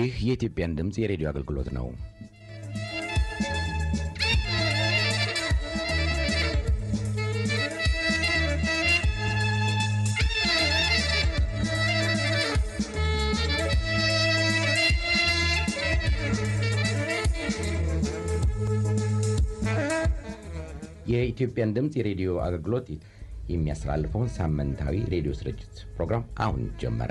ይህ የኢትዮጵያን ድምፅ የሬዲዮ አገልግሎት ነው። የኢትዮጵያን ድምፅ የሬዲዮ አገልግሎት የሚያስተላልፈውን ሳምንታዊ ሬዲዮ ስርጭት ፕሮግራም አሁን ጀመረ።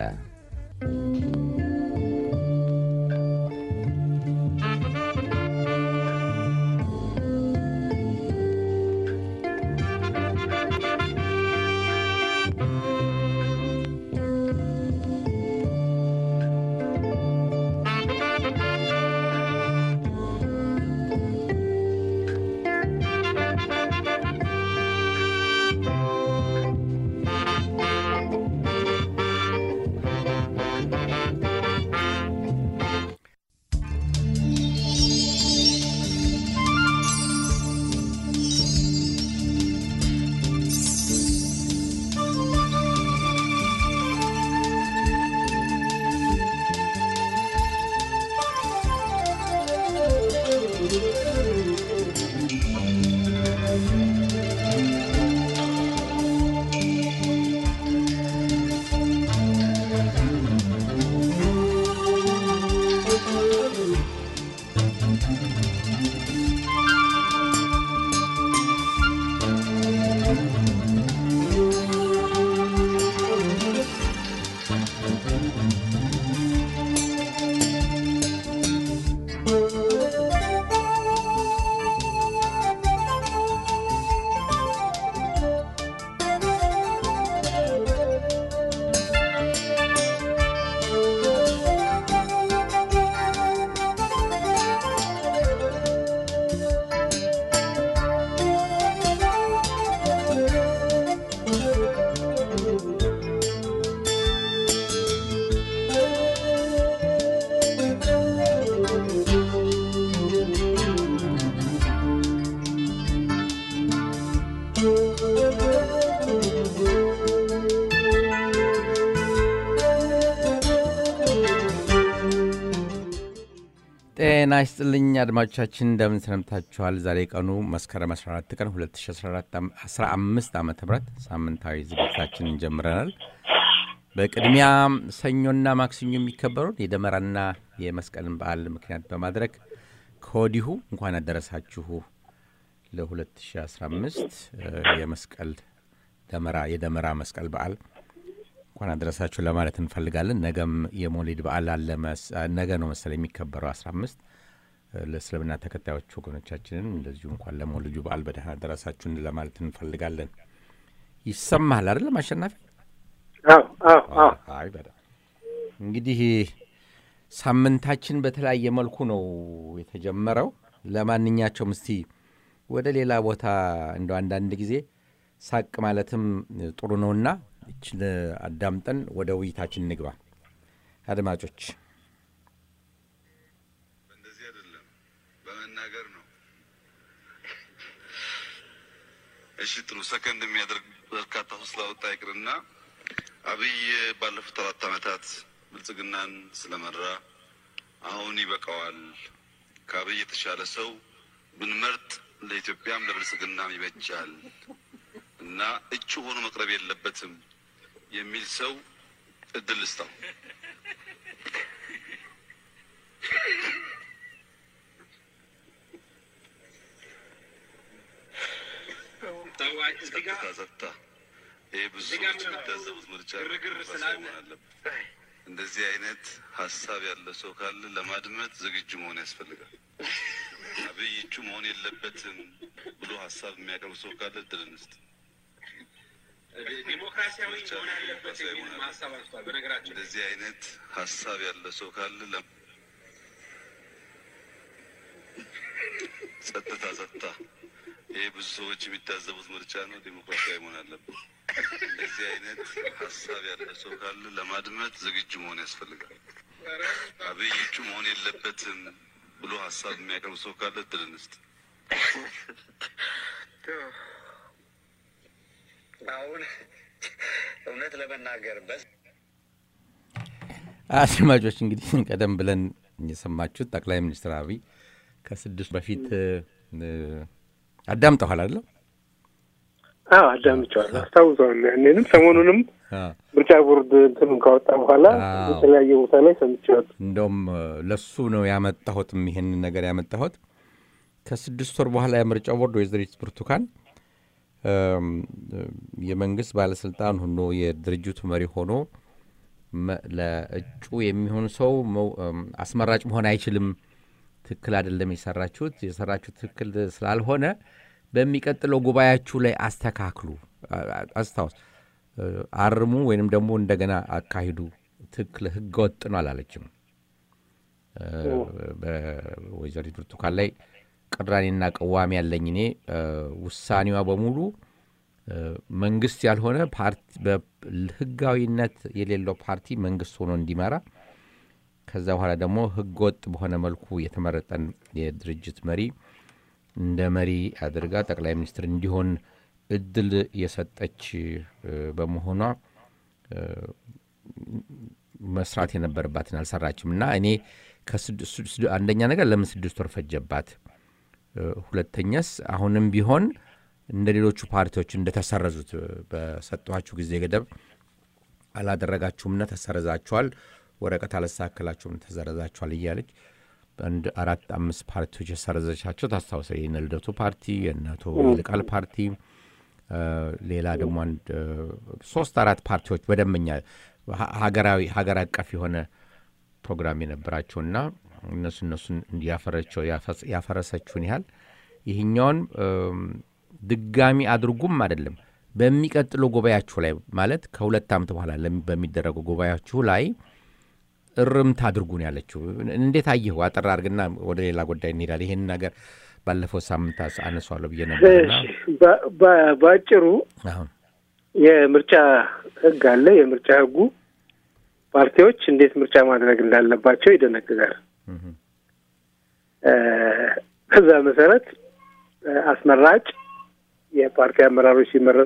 ጤና ይስጥልኝ አድማጮቻችን፣ እንደምን ሰነብታችኋል? ዛሬ ቀኑ መስከረም 14 ቀን 2015 ዓ ም ሳምንታዊ ዝግጅታችንን ጀምረናል። በቅድሚያ ሰኞና ማክሰኞ የሚከበረውን የደመራና የመስቀልን በዓል ምክንያት በማድረግ ከወዲሁ እንኳን አደረሳችሁ ለ2015 የመስቀል ደመራ የደመራ መስቀል በዓል እንኳን አደረሳችሁ ለማለት እንፈልጋለን። ነገም የሞሊድ በዓል አለ። ነገ ነው መሰለኝ የሚከበረው 15 ለእስልምና ተከታዮች ወገኖቻችንን እንደዚሁ እንኳን ለሞልጁ በዓል በደህና አደረሳችሁን ለማለት እንፈልጋለን። ይሰማሃል አይደለም አሸናፊ? አይ በጣም እንግዲህ ሳምንታችን በተለያየ መልኩ ነው የተጀመረው። ለማንኛቸውም እስቲ ወደ ሌላ ቦታ እንደ አንዳንድ ጊዜ ሳቅ ማለትም ጥሩ ነውና ይችን አዳምጠን ወደ ውይይታችን እንግባ። አድማጮች እንደዚህ አይደለም፣ በመናገር ነው። እሺ ጥሩ ሰከንድ የሚያደርግ በርካታ ሰው ስላወጣ ይቅርና አብይ ባለፉት አራት ዓመታት ብልጽግናን ስለመራ አሁን ይበቃዋል፣ ከአብይ የተሻለ ሰው ብንመርጥ ለኢትዮጵያም ለብልጽግናም ይበጃል እና እጩ ሆኖ መቅረብ የለበትም የሚል ሰው እድል ልስጠው። ጸጥታ ጸጥታ። ይህ ብዙ ሰዎች የሚታዘቡት ምርጫ መሆን አለበት። እንደዚህ አይነት ሀሳብ ያለ ሰው ካለ ለማድመጥ ዝግጁ መሆን ያስፈልጋል። አብይ እጩ መሆን የለበትም ብሎ ሀሳብ የሚያቀርብ ሰው ካለ እድል እንስጥ። ዲሞክራሲያዊ መሆን አለበት የሚል ሀሳብ አንስቷል። በነገራችን እንደዚህ አይነት ሀሳብ ያለ ሰው ካለ ለ- ጸጥታ ጸጥታ። ይህ ብዙ ሰዎች የሚታዘቡት ምርጫ ነው። ዲሞክራሲያዊ መሆን አለበት። እንደዚህ አይነት ሀሳብ ያለ ሰው ካለ ለማድመጥ ዝግጁ መሆን ያስፈልጋል። አብይ እጩ መሆን የለበትም ብሎ ሀሳብ የሚያቀርብ ሰው ካለ እድል እንስጥ። አሁን እውነት ለመናገር በስ አድማጮች እንግዲህ ቀደም ብለን የሰማችሁት ጠቅላይ ሚኒስትር አብይ ከስድስት በፊት አዳምጠኋል አይደለም? አዎ አዳምጨዋለሁ፣ አስታውሰዋለሁ። ያኔንም ሰሞኑንም ምርጫ ቦርድ እንትኑን ካወጣ በኋላ የተለያየ ቦታ ላይ ሰምቼዋለሁ። እንደውም ለሱ ነው ያመጣሁትም ይሄንን ነገር ያመጣሁት ከስድስት ወር በኋላ የምርጫ ቦርድ ወይዘሪት ብርቱካን የመንግስት ባለስልጣን ሆኖ የድርጅቱ መሪ ሆኖ ለእጩ የሚሆን ሰው አስመራጭ መሆን አይችልም፣ ትክክል አይደለም የሰራችሁት የሰራችሁት ትክክል ስላልሆነ በሚቀጥለው ጉባኤያችሁ ላይ አስተካክሉ፣ አስታውስ፣ አርሙ ወይንም ደግሞ እንደገና አካሂዱ፣ ትክክል ህገ ወጥ ነው አላለችም። በወይዘሪት ብርቱካን ላይ ቅራኔና ቅዋሜ ያለኝ እኔ ውሳኔዋ በሙሉ መንግስት ያልሆነ ህጋዊነት የሌለው ፓርቲ መንግስት ሆኖ እንዲመራ ከዛ በኋላ ደግሞ ህገ ወጥ በሆነ መልኩ የተመረጠን የድርጅት መሪ እንደ መሪ አድርጋ ጠቅላይ ሚኒስትር እንዲሆን እድል የሰጠች በመሆኗ መስራት የነበረባትን አልሰራችም እና እኔ አንደኛ ነገር ለምን ስድስት ወር ፈጀባት? ሁለተኛስ አሁንም ቢሆን እንደ ሌሎቹ ፓርቲዎች እንደተሰረዙት በሰጠኋችሁ ጊዜ ገደብ አላደረጋችሁምና ተሰረዛችኋል፣ ወረቀት አላስተካከላችሁም ተሰረዛችኋል እያለች አንድ አራት አምስት ፓርቲዎች የሰረዘቻቸው ታስታውሰ የእነ ልደቱ ፓርቲ፣ የእነ አቶ ይልቃል ፓርቲ፣ ሌላ ደግሞ አንድ ሶስት አራት ፓርቲዎች በደንበኛ ሀገራዊ ሀገር አቀፍ የሆነ ፕሮግራም የነበራቸውና እነሱ እነሱን እንዲያፈረቸው ያፈረሰችውን ያህል ይህኛውን ድጋሚ አድርጉም አይደለም በሚቀጥለው ጉባኤያችሁ ላይ ማለት ከሁለት ዓመት በኋላ በሚደረገው ጉባኤያችሁ ላይ እርምት አድርጉ ነው ያለችው። እንዴት አየሁ? አጠር አድርግና ወደ ሌላ ጉዳይ እንሄዳለን። ይህን ነገር ባለፈው ሳምንት አነሷለሁ ብዬ ነበርና በአጭሩ የምርጫ ሕግ አለ። የምርጫ ሕጉ ፓርቲዎች እንዴት ምርጫ ማድረግ እንዳለባቸው ይደነግጋል። ከዛ መሰረት አስመራጭ የፓርቲ አመራሮች ሲመረጡ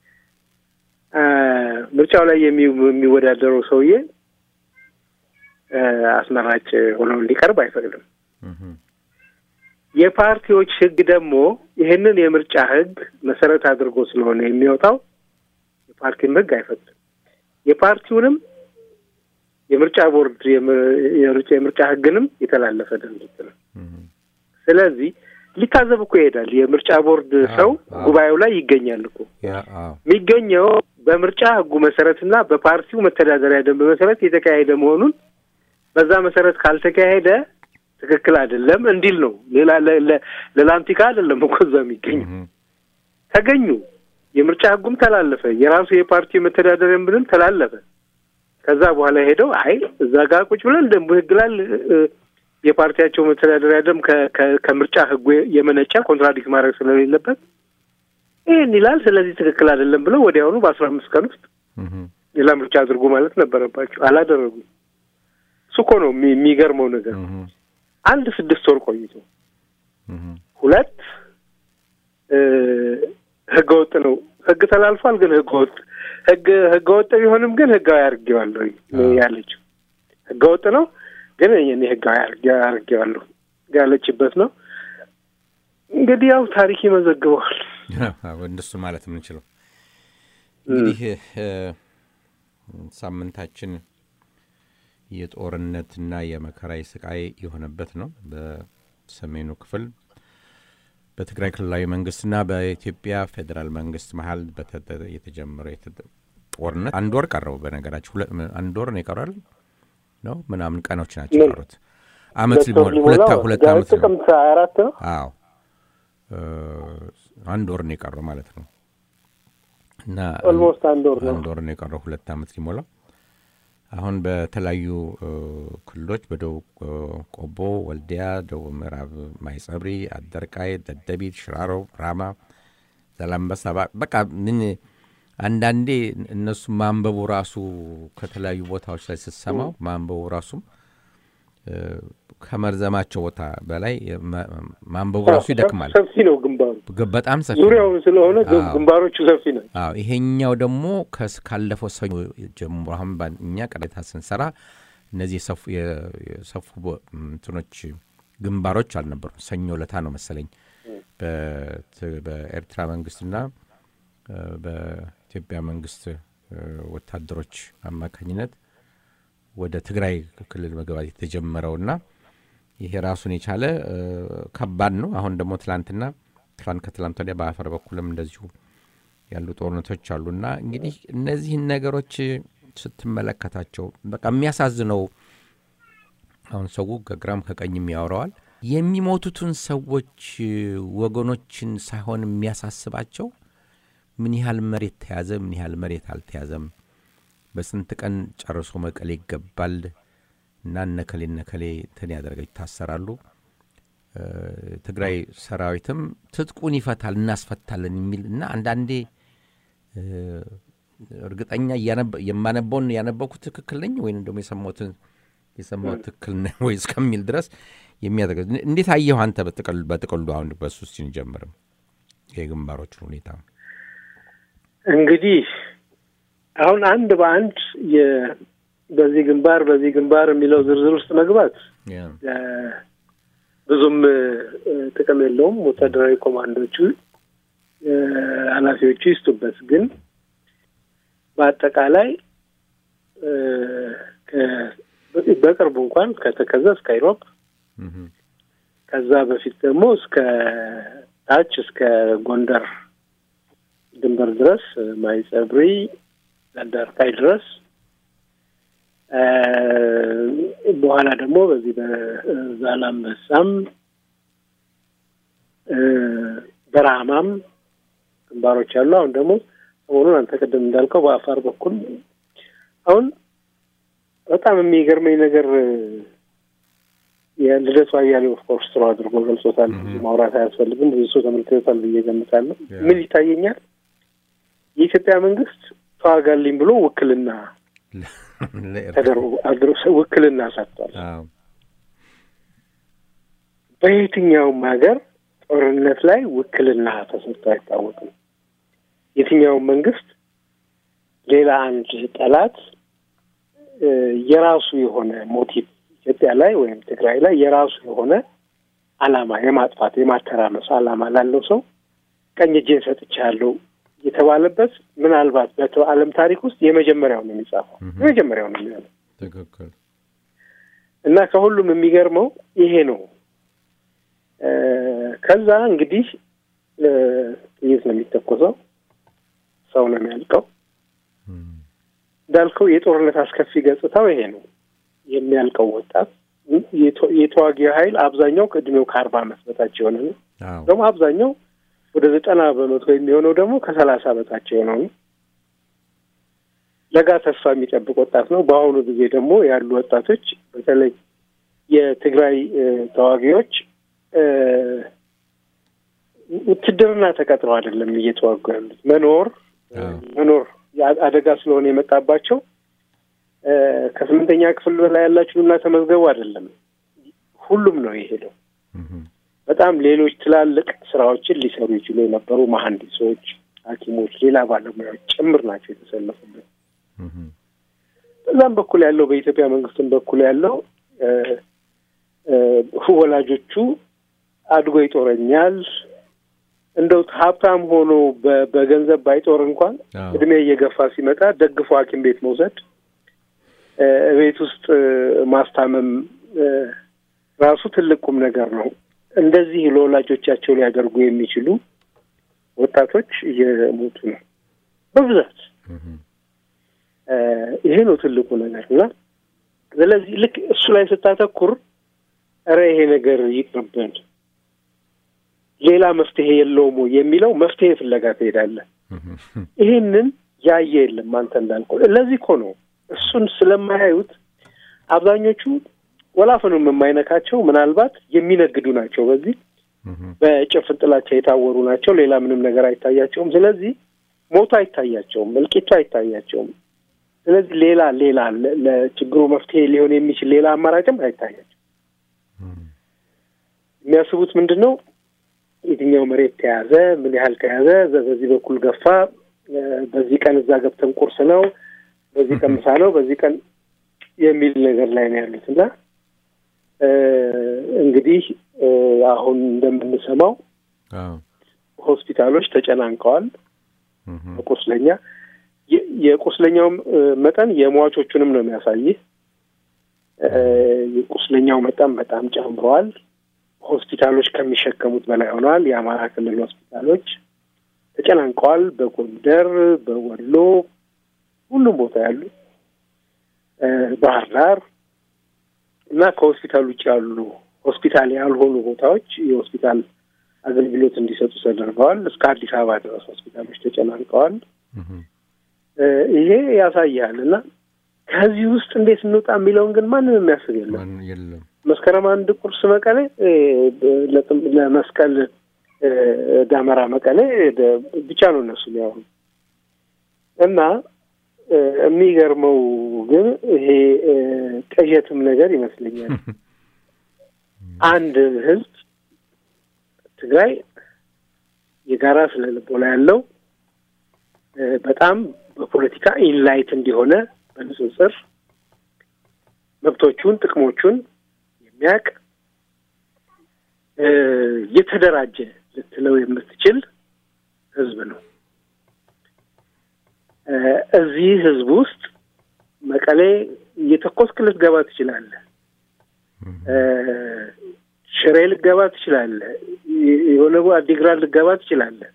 ምርጫው ላይ የሚወዳደረው ሰውዬ አስመራጭ ሆኖ እንዲቀርብ አይፈቅድም። የፓርቲዎች ህግ ደግሞ ይህንን የምርጫ ህግ መሰረት አድርጎ ስለሆነ የሚወጣው የፓርቲም ህግ አይፈቅድም። የፓርቲውንም የምርጫ ቦርድ የምርጫ ህግንም የተላለፈ ድርጊት ነው። ስለዚህ ሊታዘብ እኮ ይሄዳል። የምርጫ ቦርድ ሰው ጉባኤው ላይ ይገኛል እኮ የሚገኘው በምርጫ ህጉ መሰረትና በፓርቲው መተዳደሪያ ደንብ መሰረት የተካሄደ መሆኑን በዛ መሰረት ካልተካሄደ ትክክል አይደለም እንዲል ነው። ሌላ ለላንቲካ አይደለም እኮ እዛ የሚገኙ ተገኙ። የምርጫ ህጉም ተላለፈ፣ የራሱ የፓርቲ መተዳደሪያ ደንብንም ተላለፈ። ከዛ በኋላ ሄደው አይ እዛ ጋር ቁጭ ብለን ደንቡ ህግ ላል የፓርቲያቸው መተዳደሪያ ደንብ ከምርጫ ህጉ የመነጨ ኮንትራዲክት ማድረግ ስለሌለበት ይህን ይላል። ስለዚህ ትክክል አይደለም ብለው ወዲያውኑ በአስራ አምስት ቀን ውስጥ ሌላ ምርጫ አድርጎ ማለት ነበረባቸው። አላደረጉም። እሱ እኮ ነው የሚገርመው ነገር። አንድ ስድስት ወር ቆይቶ ሁለት ህገ ወጥ ነው ህግ ተላልፏል፣ ግን ህገ ወጥ ህግ ህገ ወጥ ቢሆንም ግን ህጋዊ አድርጌዋለሁ ያለችው ህገ ወጥ ነው ግን እኔ ህጋዊ አድርጌዋለሁ ያለችበት ነው። እንግዲህ ያው ታሪክ ይመዘግበዋል። እንደሱ ማለት የምንችለው እንግዲህ ሳምንታችን የጦርነትና የመከራ ስቃይ የሆነበት ነው። በሰሜኑ ክፍል በትግራይ ክልላዊ መንግስትና በኢትዮጵያ ፌዴራል መንግስት መሀል የተጀመረ ጦርነት አንድ ወር ቀረው። በነገራችን አንድ ወር ነው ይቀራል ነው ምናምን ቀኖች ናቸው የቀሩት። አመት ሊሞላ ሁለት አመት ጥቅምት አራት ነው። አዎ አንድ ወር ነው የቀረው ማለት ነው። እና ኦልሞስት አንድ ወር ነው አንድ ወር ነው የቀረው ሁለት አመት ሊሞላው። አሁን በተለያዩ ክልሎች በደቡብ ቆቦ፣ ወልዲያ፣ ደቡብ ምዕራብ ማይጸብሪ፣ አደርቃይ፣ ደደቢት፣ ሽራሮ፣ ራማ፣ ዘላንበሳ በቃ ምን አንዳንዴ እነሱ ማንበቡ ራሱ ከተለያዩ ቦታዎች ላይ ስትሰማው ማንበቡ ራሱም ከመርዘማቸው ቦታ በላይ ማንበቡ ራሱ ይደክማል። ሰፊ ነው ግንባሩ፣ በጣም ሰፊ ዙሪያውን ስለሆነ ግንባሮቹ ሰፊ ነው። አዎ ይሄኛው ደግሞ ካለፈው ሰኞ ጀምሮ አሁን እኛ ቅሬታ ስንሰራ እነዚህ የሰፉ እንትኖች ግንባሮች አልነበሩም። ሰኞ ለታ ነው መሰለኝ በኤርትራ መንግስትና በኢትዮጵያ መንግስት ወታደሮች አማካኝነት ወደ ትግራይ ክልል መግባት የተጀመረውና ይሄ ራሱን የቻለ ከባድ ነው። አሁን ደግሞ ትላንትና ትላንት ከትላንት ወዲያ በአፈር በኩልም እንደዚሁ ያሉ ጦርነቶች አሉና እንግዲህ እነዚህን ነገሮች ስትመለከታቸው በቃ የሚያሳዝነው አሁን ሰው ከግራም ከቀኝም ያወረዋል። የሚሞቱትን ሰዎች ወገኖችን ሳይሆን የሚያሳስባቸው ምን ያህል መሬት ተያዘ፣ ምን ያህል መሬት አልተያዘም፣ በስንት ቀን ጨርሶ መቀሌ ይገባል እና እነከሌ እነከሌ እንትን ያደረገ ይታሰራሉ። ትግራይ ሰራዊትም ትጥቁን ይፈታል እናስፈታለን የሚል እና አንዳንዴ እርግጠኛ የማነበውን ያነበኩት ትክክል ነኝ ወይም ደግሞ የሰማሁትን የሰማሁት ትክክል ነኝ ወይ እስከሚል ድረስ የሚያደርገ እንዴት አየሁ አንተ በጥቅሉ አሁን በሱ ስንጀምርም የግንባሮችን ሁኔታ እንግዲህ አሁን አንድ በአንድ በዚህ ግንባር በዚህ ግንባር የሚለው ዝርዝር ውስጥ መግባት ብዙም ጥቅም የለውም። ወታደራዊ ኮማንዶቹ ኃላፊዎቹ ይስጡበት። ግን በአጠቃላይ በቅርቡ እንኳን ከተከዘ እስከ ኢሮብ ከዛ በፊት ደግሞ እስከ ታች እስከ ጎንደር ድንበር ድረስ ማይጸብሪ ዳርቃይ ድረስ በኋላ ደግሞ በዚህ በዛላምበሳም በራማም ግንባሮች አሉ። አሁን ደግሞ ሰሞኑን አንተ ቅድም እንዳልከው በአፋር በኩል አሁን በጣም የሚገርመኝ ነገር የልደቱ አያሌው ኦፍኮርስ ጥሩ አድርጎ ገልጾታል። ማውራት አያስፈልግም። ብዙ ሰው ተመልክቶታል ብዬ ገምታለሁ። ምን ይታየኛል? የኢትዮጵያ መንግስት ተዋጋልኝ ብሎ ውክልና ተደርጎ ውክልና ሰጥቷል። በየትኛውም ሀገር ጦርነት ላይ ውክልና ተሰጥቶ አይታወቅም። የትኛውም መንግስት ሌላ አንድ ጠላት የራሱ የሆነ ሞቲቭ ኢትዮጵያ ላይ ወይም ትግራይ ላይ የራሱ የሆነ ዓላማ የማጥፋት የማተራመስ ዓላማ ላለው ሰው ቀኝ እጄን ሰጥቻለሁ የተባለበት ምናልባት በዓለም ታሪክ ውስጥ የመጀመሪያው ነው የሚጻፈው የመጀመሪያው ነው የሚሆነው። ትክክል እና ከሁሉም የሚገርመው ይሄ ነው። ከዛ እንግዲህ ጥይት ነው የሚተኮሰው፣ ሰው ነው የሚያልቀው። እንዳልከው የጦርነት አስከፊ ገጽታው ይሄ ነው። የሚያልቀው ወጣት የተዋጊ ኃይል አብዛኛው ከእድሜው ከአርባ ዓመት በታች የሆነ ነው። ደግሞ አብዛኛው ወደ ዘጠና በመቶ የሚሆነው ደግሞ ከሰላሳ በታች የሆነው ነው። ለጋ ተስፋ የሚጠብቅ ወጣት ነው። በአሁኑ ጊዜ ደግሞ ያሉ ወጣቶች በተለይ የትግራይ ተዋጊዎች ውትድርና ተቀጥረው አይደለም እየተዋጉ ያሉት መኖር መኖር አደጋ ስለሆነ የመጣባቸው ከስምንተኛ ክፍል በላይ ያላችሁና ተመዝገቡ አይደለም። ሁሉም ነው የሄደው። በጣም ሌሎች ትላልቅ ስራዎችን ሊሰሩ ይችሉ የነበሩ መሀንዲሶች፣ ሐኪሞች፣ ሌላ ባለሙያዎች ጭምር ናቸው የተሰለፉበት። በዛም በኩል ያለው በኢትዮጵያ መንግስትም በኩል ያለው ወላጆቹ አድጎ ይጦረኛል እንደው ሀብታም ሆኖ በገንዘብ ባይጦር እንኳን እድሜ እየገፋ ሲመጣ ደግፎ ሐኪም ቤት መውሰድ ቤት ውስጥ ማስታመም ራሱ ትልቅ ቁም ነገር ነው። እንደዚህ ለወላጆቻቸው ሊያደርጉ የሚችሉ ወጣቶች እየሞቱ ነው በብዛት። ይሄ ነው ትልቁ ነገር እና ስለዚህ ልክ እሱ ላይ ስታተኩር እረ ይሄ ነገር ይቅርብን፣ ሌላ መፍትሄ የለውም የሚለው መፍትሄ ፍለጋ ትሄዳለህ። ይሄንን ያየ የለም። አንተ እንዳልከው ለዚህ እኮ ነው እሱን ስለማያዩት አብዛኞቹ ወላፈኑም የማይነካቸው ምናልባት የሚነግዱ ናቸው። በዚህ በጭፍን ጥላቻ የታወሩ ናቸው። ሌላ ምንም ነገር አይታያቸውም። ስለዚህ ሞቱ አይታያቸውም፣ እልቂቱ አይታያቸውም። ስለዚህ ሌላ ሌላ ለችግሩ መፍትሄ ሊሆን የሚችል ሌላ አማራጭም አይታያቸው። የሚያስቡት ምንድን ነው? የትኛው መሬት ተያዘ፣ ምን ያህል ተያዘ፣ በዚህ በኩል ገፋ፣ በዚህ ቀን እዛ ገብተን ቁርስ ነው፣ በዚህ ቀን ምሳ ነው፣ በዚህ ቀን የሚል ነገር ላይ ነው ያሉት እና እንግዲህ አሁን እንደምንሰማው ሆስፒታሎች ተጨናንቀዋል በቁስለኛ የቁስለኛውም መጠን የሟቾቹንም ነው የሚያሳይህ። የቁስለኛው መጠን በጣም ጨምረዋል። ሆስፒታሎች ከሚሸከሙት በላይ ሆነዋል። የአማራ ክልል ሆስፒታሎች ተጨናንቀዋል። በጎንደር፣ በወሎ ሁሉም ቦታ ያሉ ባህር ዳር እና ከሆስፒታል ውጭ ያሉ ሆስፒታል ያልሆኑ ቦታዎች የሆስፒታል አገልግሎት እንዲሰጡ ተደርገዋል። እስከ አዲስ አበባ ድረስ ሆስፒታሎች ተጨናንቀዋል። ይሄ ያሳያል እና ከዚህ ውስጥ እንዴት እንውጣ የሚለውን ግን ማንም የሚያስብ የለም። መስከረም አንድ ቁርስ መቀሌ ለመስቀል ዳመራ መቀሌ ብቻ ነው እነሱ የሚያወሩ እና የሚገርመው ግን ይሄ ቅዠትም ነገር ይመስለኛል። አንድ ህዝብ ትግራይ የጋራ ስነ ልቦና ያለው በጣም በፖለቲካ ኢንላይት እንዲሆነ በንጽጽር መብቶቹን፣ ጥቅሞቹን የሚያውቅ የተደራጀ ልትለው የምትችል ህዝብ ነው። እዚህ ህዝብ ውስጥ መቀሌ እየተኮስክ ልትገባ ትችላለህ። ሽሬ ልትገባ ትችላለህ። የሆነ አዲግራት ልትገባ ትችላለህ።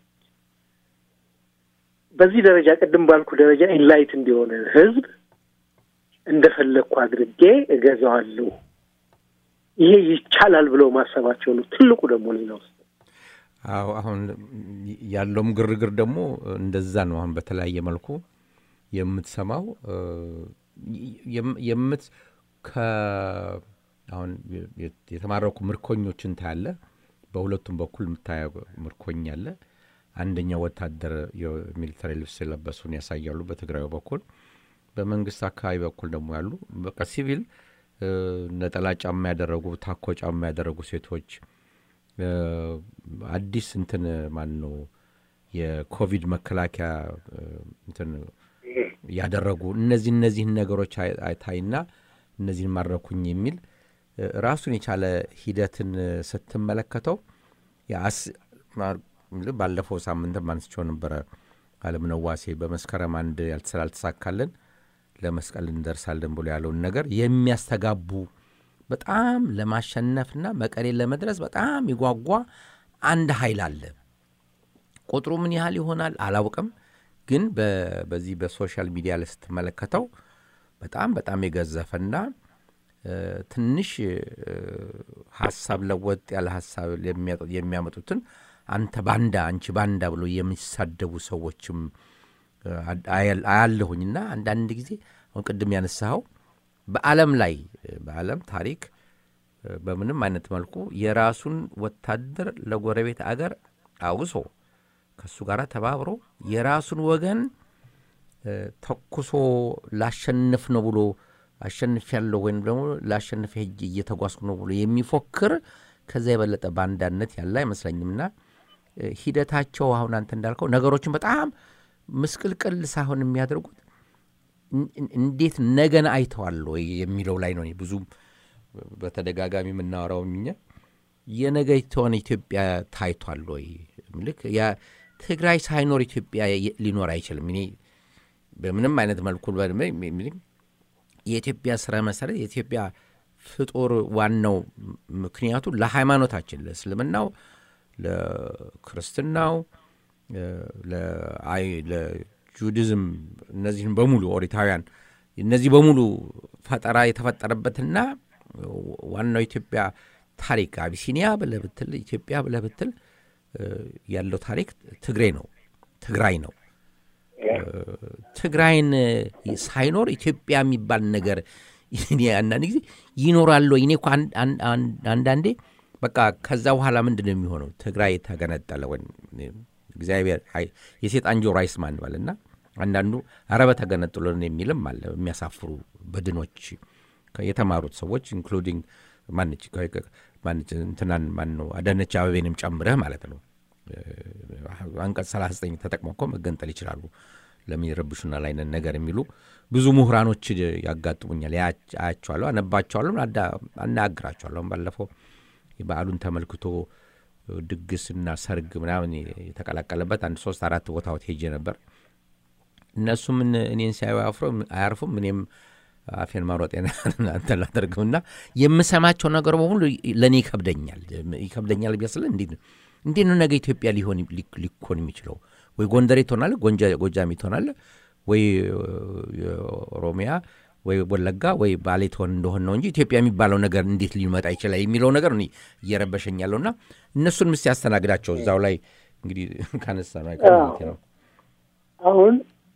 በዚህ ደረጃ ቅድም ባልኩ ደረጃ ኢንላይት እንዲሆነ ህዝብ እንደፈለግኩ አድርጌ እገዛዋለሁ። ይሄ ይቻላል ብለው ማሰባቸው ነው ትልቁ ደግሞ ሌላ ውስጥ አዎ አሁን ያለውም ግርግር ደግሞ እንደዛ ነው። አሁን በተለያየ መልኩ የምትሰማው የምት አሁን የተማረኩ ምርኮኞችን ታያለ። በሁለቱም በኩል የምታየው ምርኮኛ አለ። አንደኛው ወታደር የሚሊተሪ ልብስ የለበሱን ያሳያሉ በትግራዩ በኩል። በመንግስት አካባቢ በኩል ደግሞ ያሉ በቃ ሲቪል ነጠላ ጫማ ያደረጉ ታኮ ጫማ ያደረጉ ሴቶች አዲስ እንትን ማን ነው የኮቪድ መከላከያ እንትን ያደረጉ እነዚህ እነዚህን ነገሮች አይታይና እነዚህን ማድረኩኝ የሚል ራሱን የቻለ ሂደትን ስትመለከተው ባለፈው ሳምንትም አንስቼው ነበረ። አለምነህ ዋሴ በመስከረም አንድ ስላልተሳካልን ለመስቀል እንደርሳለን ብሎ ያለውን ነገር የሚያስተጋቡ በጣም ለማሸነፍና መቀሌን ለመድረስ በጣም ይጓጓ አንድ ኃይል አለ። ቁጥሩ ምን ያህል ይሆናል አላውቅም፣ ግን በዚህ በሶሻል ሚዲያ ላይ ስትመለከተው በጣም በጣም የገዘፈና ትንሽ ሀሳብ ለወጥ ያለ ሀሳብ የሚያመጡትን አንተ ባንዳ፣ አንቺ ባንዳ ብሎ የሚሳደቡ ሰዎችም አያለሁኝና አንዳንድ ጊዜ አሁን ቅድም ያነሳኸው በዓለም ላይ በዓለም ታሪክ በምንም አይነት መልኩ የራሱን ወታደር ለጎረቤት አገር አውሶ ከእሱ ጋር ተባብሮ የራሱን ወገን ተኩሶ ላሸንፍ ነው ብሎ አሸንፍ ያለው ወይም ደግሞ ላሸንፍ ሄጅ እየተጓዝኩ ነው ብሎ የሚፎክር ከዛ የበለጠ ባንዳነት ያለ አይመስለኝምና ሂደታቸው አሁን አንተ እንዳልከው ነገሮችን በጣም ምስቅልቅል ሳይሆን የሚያደርጉት እንዴት ነገን አይተዋል ወይ የሚለው ላይ ነው ብዙ በተደጋጋሚ የምናወራው እኛ የነገይቷን ኢትዮጵያ ታይቷል ወይ ልክ ትግራይ ሳይኖር ኢትዮጵያ ሊኖር አይችልም እኔ በምንም አይነት መልኩ የኢትዮጵያ ስረ መሰረት የኢትዮጵያ ፍጡር ዋናው ምክንያቱ ለሃይማኖታችን ለእስልምናው ለክርስትናው ለጁዲዝም እነዚህን በሙሉ ኦሪታውያን እነዚህ በሙሉ ፈጠራ የተፈጠረበትና ዋናው ኢትዮጵያ ታሪክ አቢሲኒያ ብለህ ብትል ኢትዮጵያ ብለህ ብትል ያለው ታሪክ ትግሬ ነው ትግራይ ነው ትግራይን ሳይኖር ኢትዮጵያ የሚባል ነገር አንዳንድ ጊዜ ይኖራል ወይ? እኔ እኮ አንዳንዴ በቃ ከዛ በኋላ ምንድን ነው የሚሆነው? ትግራይ ተገነጠለ ወይም እግዚአብሔር የሴጣን ጆሮ አይስማ እንበል እና አንዳንዱ አረበ ተገነጥሎን የሚልም አለ። የሚያሳፍሩ በድኖች የተማሩት ሰዎች ኢንክሉዲንግ ማንች ማንች እንትናን ማን ነው አዳነች አበቤንም ጨምረህ ማለት ነው። አንቀጽ 39 ተጠቅመው እኮ መገንጠል ይችላሉ። ለምን ይረብሹናል አይነት ነገር የሚሉ ብዙ ምሁራኖች ያጋጥሙኛል። አያቸዋለሁ፣ አነባቸዋለሁ፣ አናግራቸዋለሁ። ባለፈው በዓሉን ተመልክቶ ድግስና ሰርግ ምናምን የተቀላቀለበት አንድ ሶስት አራት ቦታዎች ሄጄ ነበር። እነሱም እኔን ሲያዩ አያርፉም፣ እኔም አፌን ማሮጤን አንተ ላደርግም እና የምሰማቸው ነገር በሙሉ ለእኔ ይከብደኛል ይከብደኛል ቢያስለ እንዴት ነው እንዴት ነው ነገ ኢትዮጵያ ሊሆን ሊኮን የሚችለው? ወይ ጎንደሬ ትሆናለ፣ ጎጃሚ ትሆናለ፣ ወይ ኦሮሚያ ወይ ወለጋ ወይ ባሌ ትሆን እንደሆን ነው እንጂ ኢትዮጵያ የሚባለው ነገር እንዴት ሊመጣ ይችላል የሚለው ነገር እየረበሸኝ ያለው እና እነሱን ምስ ያስተናግዳቸው እዛው ላይ እንግዲህ ካነሳ ነው አሁን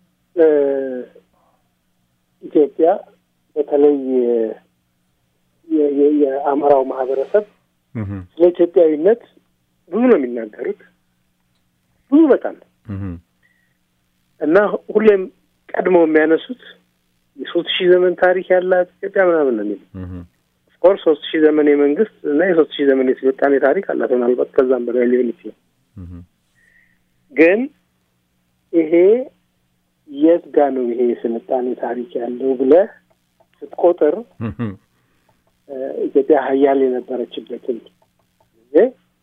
ኢትዮጵያ በተለይ የአማራው ማህበረሰብ ስለ ኢትዮጵያዊነት ብዙ ነው የሚናገሩት፣ ብዙ በጣም እና ሁሌም ቀድመው የሚያነሱት የሶስት ሺህ ዘመን ታሪክ ያላት ኢትዮጵያ ምናምን ነው የሚሉ ኦፍኮርስ ሶስት ሺህ ዘመን የመንግስት እና የሶስት ሺህ ዘመን የስልጣኔ ታሪክ አላት። ምናልባት ከዛም በላይ ሊሆን ይችላል። ግን ይሄ የት ጋ ነው ይሄ የስልጣኔ ታሪክ ያለው ብለህ ስትቆጥር ኢትዮጵያ ሀያል የነበረችበትን ጊዜ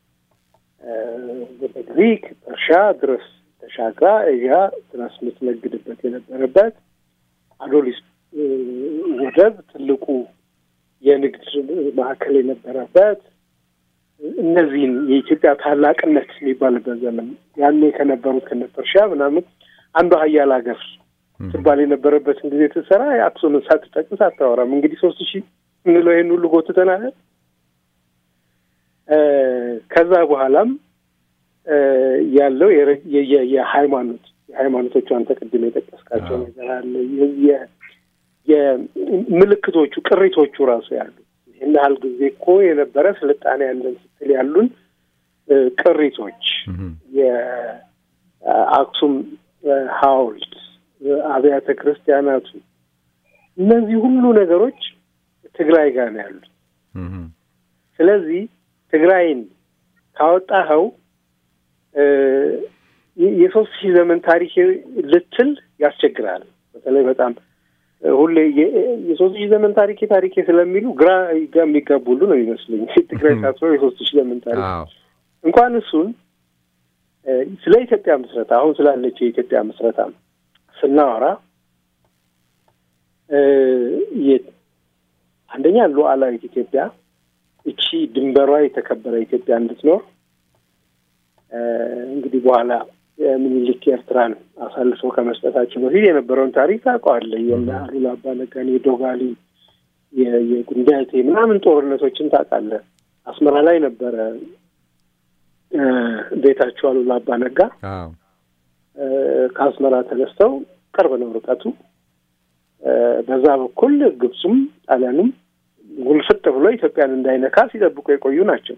ወደ ግሪክ፣ ፐርሻ ድረስ ተሻግራ እያ ድረስ የምትነግድበት የነበረበት አዶሊስ ወደብ ትልቁ የንግድ ማዕከል የነበረበት እነዚህን የኢትዮጵያ ታላቅነት የሚባልበት ዘመን ያኔ ከነበሩት ከነ ፐርሻ ምናምን አንዱ ሀያል ሀገር ትባል የነበረበትን ጊዜ ትሰራ የአክሱምን ሳትጠቅስ አታወራም። እንግዲህ ሶስት ሺህ እንለው ይህን ሁሉ ጎትተናል። ከዛ በኋላም ያለው የሃይማኖት የሃይማኖቶቹ አንተ ቅድም የጠቀስካቸው ነገር አለ። የምልክቶቹ ቅሪቶቹ ራሱ ያሉ ይህን ያህል ጊዜ እኮ የነበረ ስልጣኔ ያለን ስትል ያሉን ቅሪቶች የአክሱም ሐውልት፣ አብያተ ክርስቲያናቱ እነዚህ ሁሉ ነገሮች ትግራይ ጋር ነው ያሉት። ስለዚህ ትግራይን ካወጣኸው የሶስት ሺህ ዘመን ታሪክ ልትል ያስቸግራል። በተለይ በጣም ሁሌ የሶስት ሺህ ዘመን ታሪኬ ታሪኬ ስለሚሉ ግራ የሚጋቡ ሁሉ ነው ይመስለኝ። ትግራይ ሳትሆን የሶስት ሺህ ዘመን ታሪክ እንኳን እሱን ስለ ኢትዮጵያ ምስረታ አሁን ስላለችው የኢትዮጵያ ምስረታ ስናወራ አንደኛ ሉዓላዊት ኢትዮጵያ እቺ ድንበሯ የተከበረ ኢትዮጵያ እንድትኖር እንግዲህ በኋላ ምኒልክ ኤርትራን አሳልፈው ከመስጠታቸው በፊት የነበረውን ታሪክ ታውቀዋለህ። የእነ አሉላ አባ ነጋን የዶጋሊ የጉንዳቴ ምናምን ጦርነቶችን ታውቃለህ። አስመራ ላይ ነበረ ቤታቸው አሉላ አባ ነጋ። ከአስመራ ተነስተው ቅርብ ነው ርቀቱ። በዛ በኩል ግብፁም ጣሊያኑም ጉልፍጥ ብሎ ኢትዮጵያን እንዳይነካ ሲጠብቁ የቆዩ ናቸው።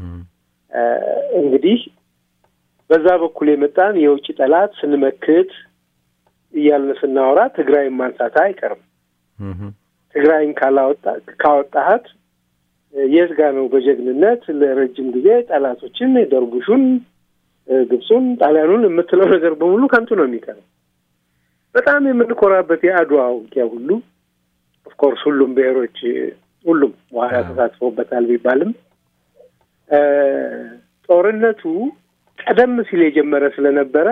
እንግዲህ በዛ በኩል የመጣን የውጭ ጠላት ስንመክት እያልን ስናወራ ትግራይን ማንሳት አይቀርም። ትግራይን ካላወጣ ካወጣሃት የት ጋ ነው በጀግንነት ለረጅም ጊዜ ጠላቶችን ደርቡሹን፣ ግብፁን፣ ጣሊያኑን የምትለው ነገር በሙሉ ከንቱ ነው የሚቀረው። በጣም የምንኮራበት የአድዋ ውጊያ ሁሉ ኦፍኮርስ ሁሉም ብሔሮች ሁሉም በኋላ ተሳትፎበታል ቢባልም ጦርነቱ ቀደም ሲል የጀመረ ስለነበረ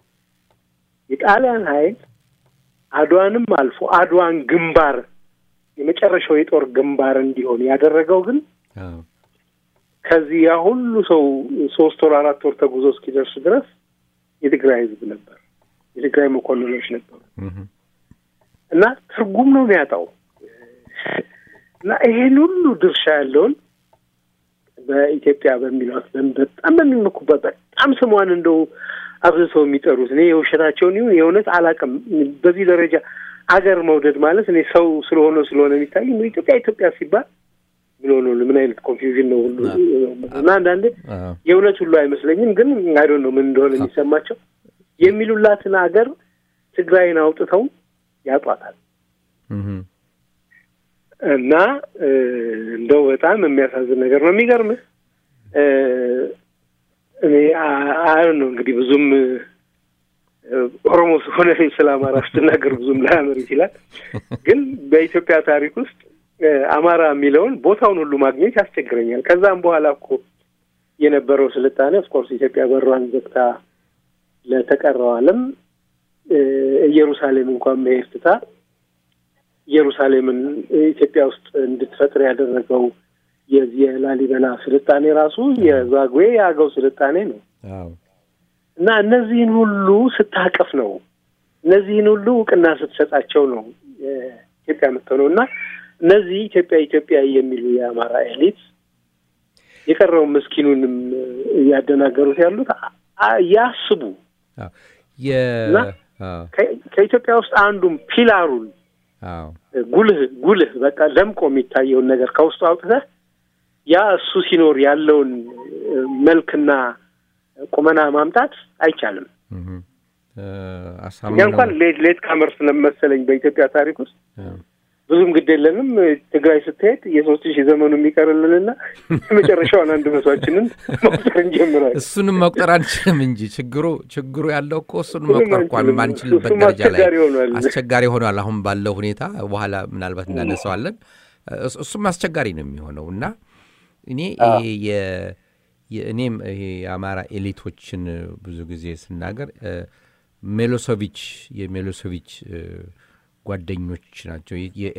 የጣሊያን ኃይል አድዋንም አልፎ አድዋን ግንባር የመጨረሻው የጦር ግንባር እንዲሆን ያደረገው ግን ከዚህ ያ ሁሉ ሰው ሶስት ወር አራት ወር ተጉዞ እስኪደርስ ድረስ የትግራይ ሕዝብ ነበር፣ የትግራይ መኮንኖች ነበሩ እና ትርጉም ነው የሚያጣው እና ይሄን ሁሉ ድርሻ ያለውን በኢትዮጵያ በሚሏት በጣም በሚመኩበት በጣም ስሟን እንደው አብዝተው የሚጠሩት እኔ የውሸታቸውን ይሁን የእውነት አላውቅም። በዚህ ደረጃ አገር መውደድ ማለት እኔ ሰው ስለሆነ ስለሆነ የሚታይ ኢትዮጵያ ኢትዮጵያ ሲባል ምን ሆኖ ምን አይነት ኮንፊውዥን ነው ሁሉ እና አንዳንዴ የእውነት ሁሉ አይመስለኝም፣ ግን አይዶ ነው ምን እንደሆነ የሚሰማቸው የሚሉላትን አገር ትግራይን አውጥተው ያጧታል። እና እንደው በጣም የሚያሳዝን ነገር ነው። የሚገርምህ እኔ አይ ነው እንግዲህ ብዙም ኦሮሞ ስለሆነ ስለ አማራ ስትናገር ብዙም ላያምር ይችላል። ግን በኢትዮጵያ ታሪክ ውስጥ አማራ የሚለውን ቦታውን ሁሉ ማግኘት ያስቸግረኛል። ከዛም በኋላ እኮ የነበረው ስልጣኔ ኦፍኮርስ ኢትዮጵያ በሯን ዘግታ ለተቀረው ዓለም ኢየሩሳሌም እንኳን መሄድ ትታ ኢየሩሳሌምን ኢትዮጵያ ውስጥ እንድትፈጥር ያደረገው የዚህ የላሊበላ ስልጣኔ ራሱ የዛጉዌ የአገው ስልጣኔ ነው እና እነዚህን ሁሉ ስታቀፍ ነው እነዚህን ሁሉ እውቅና ስትሰጣቸው ነው ኢትዮጵያ የምትሆነው እና እነዚህ ኢትዮጵያ ኢትዮጵያ የሚሉ የአማራ ኤሊት የቀረውን ምስኪኑንም እያደናገሩት ያሉት ያስቡ እና ከኢትዮጵያ ውስጥ አንዱም ፒላሩን ጉልህ ጉልህ በቃ ደምቆ የሚታየውን ነገር ከውስጡ አውጥተህ ያ እሱ ሲኖር ያለውን መልክና ቁመና ማምጣት አይቻልም። እኛ እንኳን ሌት ሌት ካመር ስለመሰለኝ በኢትዮጵያ ታሪክ ውስጥ ብዙም ግድ የለንም። ትግራይ ስትሄድ የሶስት ሺህ ዘመኑ የሚቀርልንና የመጨረሻውን አንድ መቷችንን መቁጠር እንጀምራለን። እሱንም መቁጠር አንችልም እንጂ ችግሩ ችግሩ ያለው እኮ እሱንም መቁጠር እንኳን ማንችልበት ደረጃ ላይ አስቸጋሪ ሆኗል። አሁን ባለው ሁኔታ በኋላ ምናልባት እናነሳዋለን። እሱም አስቸጋሪ ነው የሚሆነው እና እኔ እኔም ይሄ የአማራ ኤሊቶችን ብዙ ጊዜ ስናገር ሜሎሶቪች የሜሎሶቪች ጓደኞች ናቸው።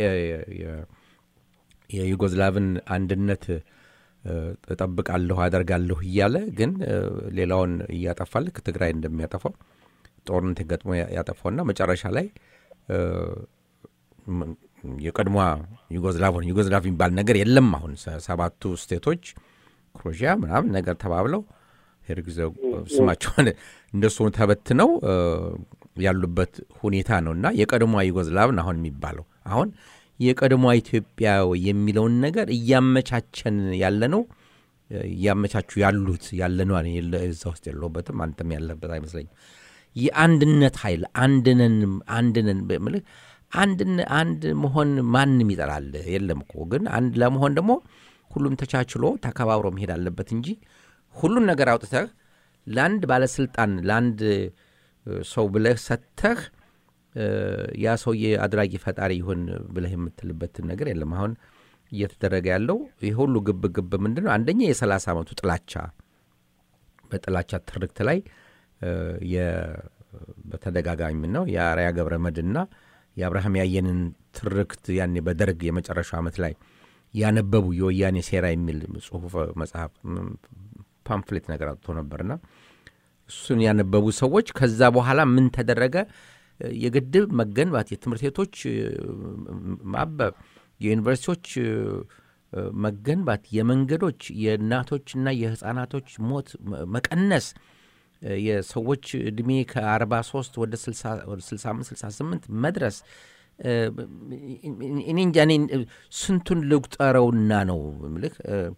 የዩጎዝላቭን አንድነት እጠብቃለሁ አደርጋለሁ እያለ ግን ሌላውን እያጠፋ ልክ ትግራይ እንደሚያጠፋው ጦርነት ገጥሞ ያጠፋውና መጨረሻ ላይ የቀድሞ ዩጎዝላቭን ዩጎዝላቭ የሚባል ነገር የለም። አሁን ሰባቱ ስቴቶች ክሮሺያ ምናምን ነገር ተባብለው ሄርጊዘው ስማቸውን እንደሱ ተበትነው ያሉበት ሁኔታ ነው እና የቀድሞ ዩጎዝላቭን አሁን የሚባለው አሁን የቀድሞ ኢትዮጵያ የሚለውን ነገር እያመቻቸን ያለ ነው እያመቻቹ ያሉት ያለ ነው። እዛ ውስጥ የለሁበትም፣ አንተም ያለበት አይመስለኝም። የአንድነት ኃይል አንድነን አንድነን ምልህ አንድ መሆን ማንም ይጠላል የለም እኮ ግን አንድ ለመሆን ደግሞ ሁሉም ተቻችሎ ተከባብሮ መሄድ አለበት እንጂ ሁሉን ነገር አውጥተህ ለአንድ ባለስልጣን ለአንድ ሰው ብለህ ሰጥተህ ያ ሰውዬ አድራጊ ፈጣሪ ይሁን ብለህ የምትልበትን ነገር የለም። አሁን እየተደረገ ያለው ይህ ሁሉ ግብ ግብ ምንድን ነው? አንደኛ የሰላሳ ዓመቱ ጥላቻ በጥላቻ ትርክት ላይ በተደጋጋሚ ነው የአርያ ገብረ መድና የአብርሃም ያየንን ትርክት ያኔ በደርግ የመጨረሻው ዓመት ላይ ያነበቡ የወያኔ ሴራ የሚል ጽሁፍ መጽሐፍ ፓምፍሌት ነገር አውጥቶ ነበርና እሱን ያነበቡ ሰዎች ከዛ በኋላ ምን ተደረገ? የግድብ መገንባት፣ የትምህርት ቤቶች ማበብ፣ የዩኒቨርሲቲዎች መገንባት፣ የመንገዶች የእናቶችና የህፃናቶች ሞት መቀነስ፣ የሰዎች ዕድሜ ከ43 ወደ 65 68 መድረስ እኔ እንጃ እኔ ስንቱን ልቁጠረውና ነው ምልክ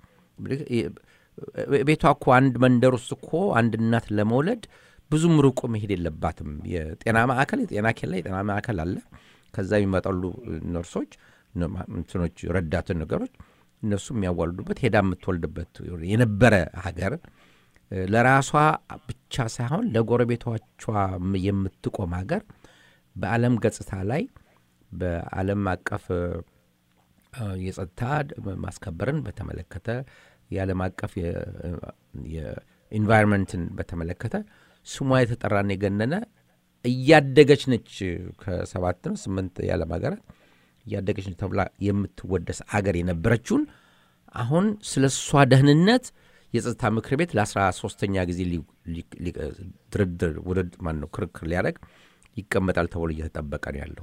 ቤቷ እኮ አንድ መንደር ውስጥ እኮ አንድ እናት ለመውለድ ብዙም ርቆ መሄድ የለባትም። የጤና ማዕከል የጤና ኬላ የጤና ማዕከል አለ። ከዛ የሚመጣሉ ነርሶች እንትኖች ረዳትን ነገሮች እነሱ የሚያዋልዱበት ሄዳ የምትወልድበት የነበረ ሀገር ለራሷ ብቻ ሳይሆን ለጎረቤቶቿ የምትቆም ሀገር በዓለም ገጽታ ላይ በዓለም አቀፍ የጸጥታ ማስከበርን በተመለከተ የዓለም አቀፍ የኢንቫይሮንመንትን በተመለከተ ስሟ የተጠራን የገነነ እያደገች ነች። ከሰባት ነው ስምንት የዓለም ሀገራት እያደገች ነች ተብላ የምትወደስ አገር የነበረችውን አሁን ስለ እሷ ደህንነት የጸጥታ ምክር ቤት ለአስራ ሶስተኛ ጊዜ ድርድር ውድድ ማን ነው ክርክር ሊያደርግ ይቀመጣል ተብሎ እየተጠበቀ ነው ያለው።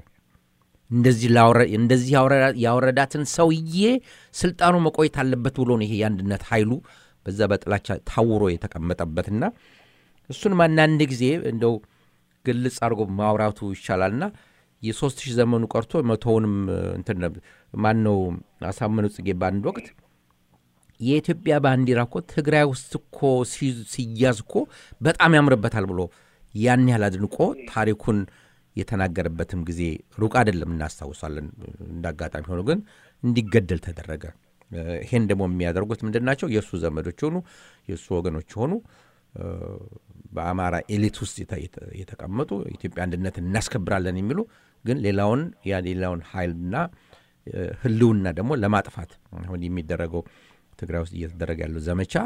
እንደዚህ ያወረዳትን ሰውዬ ስልጣኑ መቆየት አለበት ብሎ ነው ይሄ የአንድነት ኃይሉ በዛ በጥላቻ ታውሮ የተቀመጠበትና እሱን አንዳንድ ጊዜ እንደው ግልጽ አድርጎ ማውራቱ ይሻላልና የሶስት ሺህ ዘመኑ ቀርቶ መቶውንም እንትን ማን ነው አሳምነው ጽጌ በአንድ ወቅት የኢትዮጵያ ባንዲራ እኮ ትግራይ ውስጥ እኮ ሲያዝ እኮ በጣም ያምርበታል ብሎ ያን ያህል አድንቆ ታሪኩን የተናገረበትም ጊዜ ሩቅ አይደለም፣ እናስታውሳለን። እንደ አጋጣሚ ሆኖ ግን እንዲገደል ተደረገ። ይሄን ደግሞ የሚያደርጉት ምንድን ናቸው? የእሱ ዘመዶች ሆኑ የእሱ ወገኖች ሆኑ በአማራ ኤሊት ውስጥ የተቀመጡ ኢትዮጵያ አንድነትን እናስከብራለን የሚሉ ግን ሌላውን ያ ሌላውን ኃይልና ህልውና ደግሞ ለማጥፋት አሁን የሚደረገው ትግራይ ውስጥ እየተደረገ ያለው ዘመቻ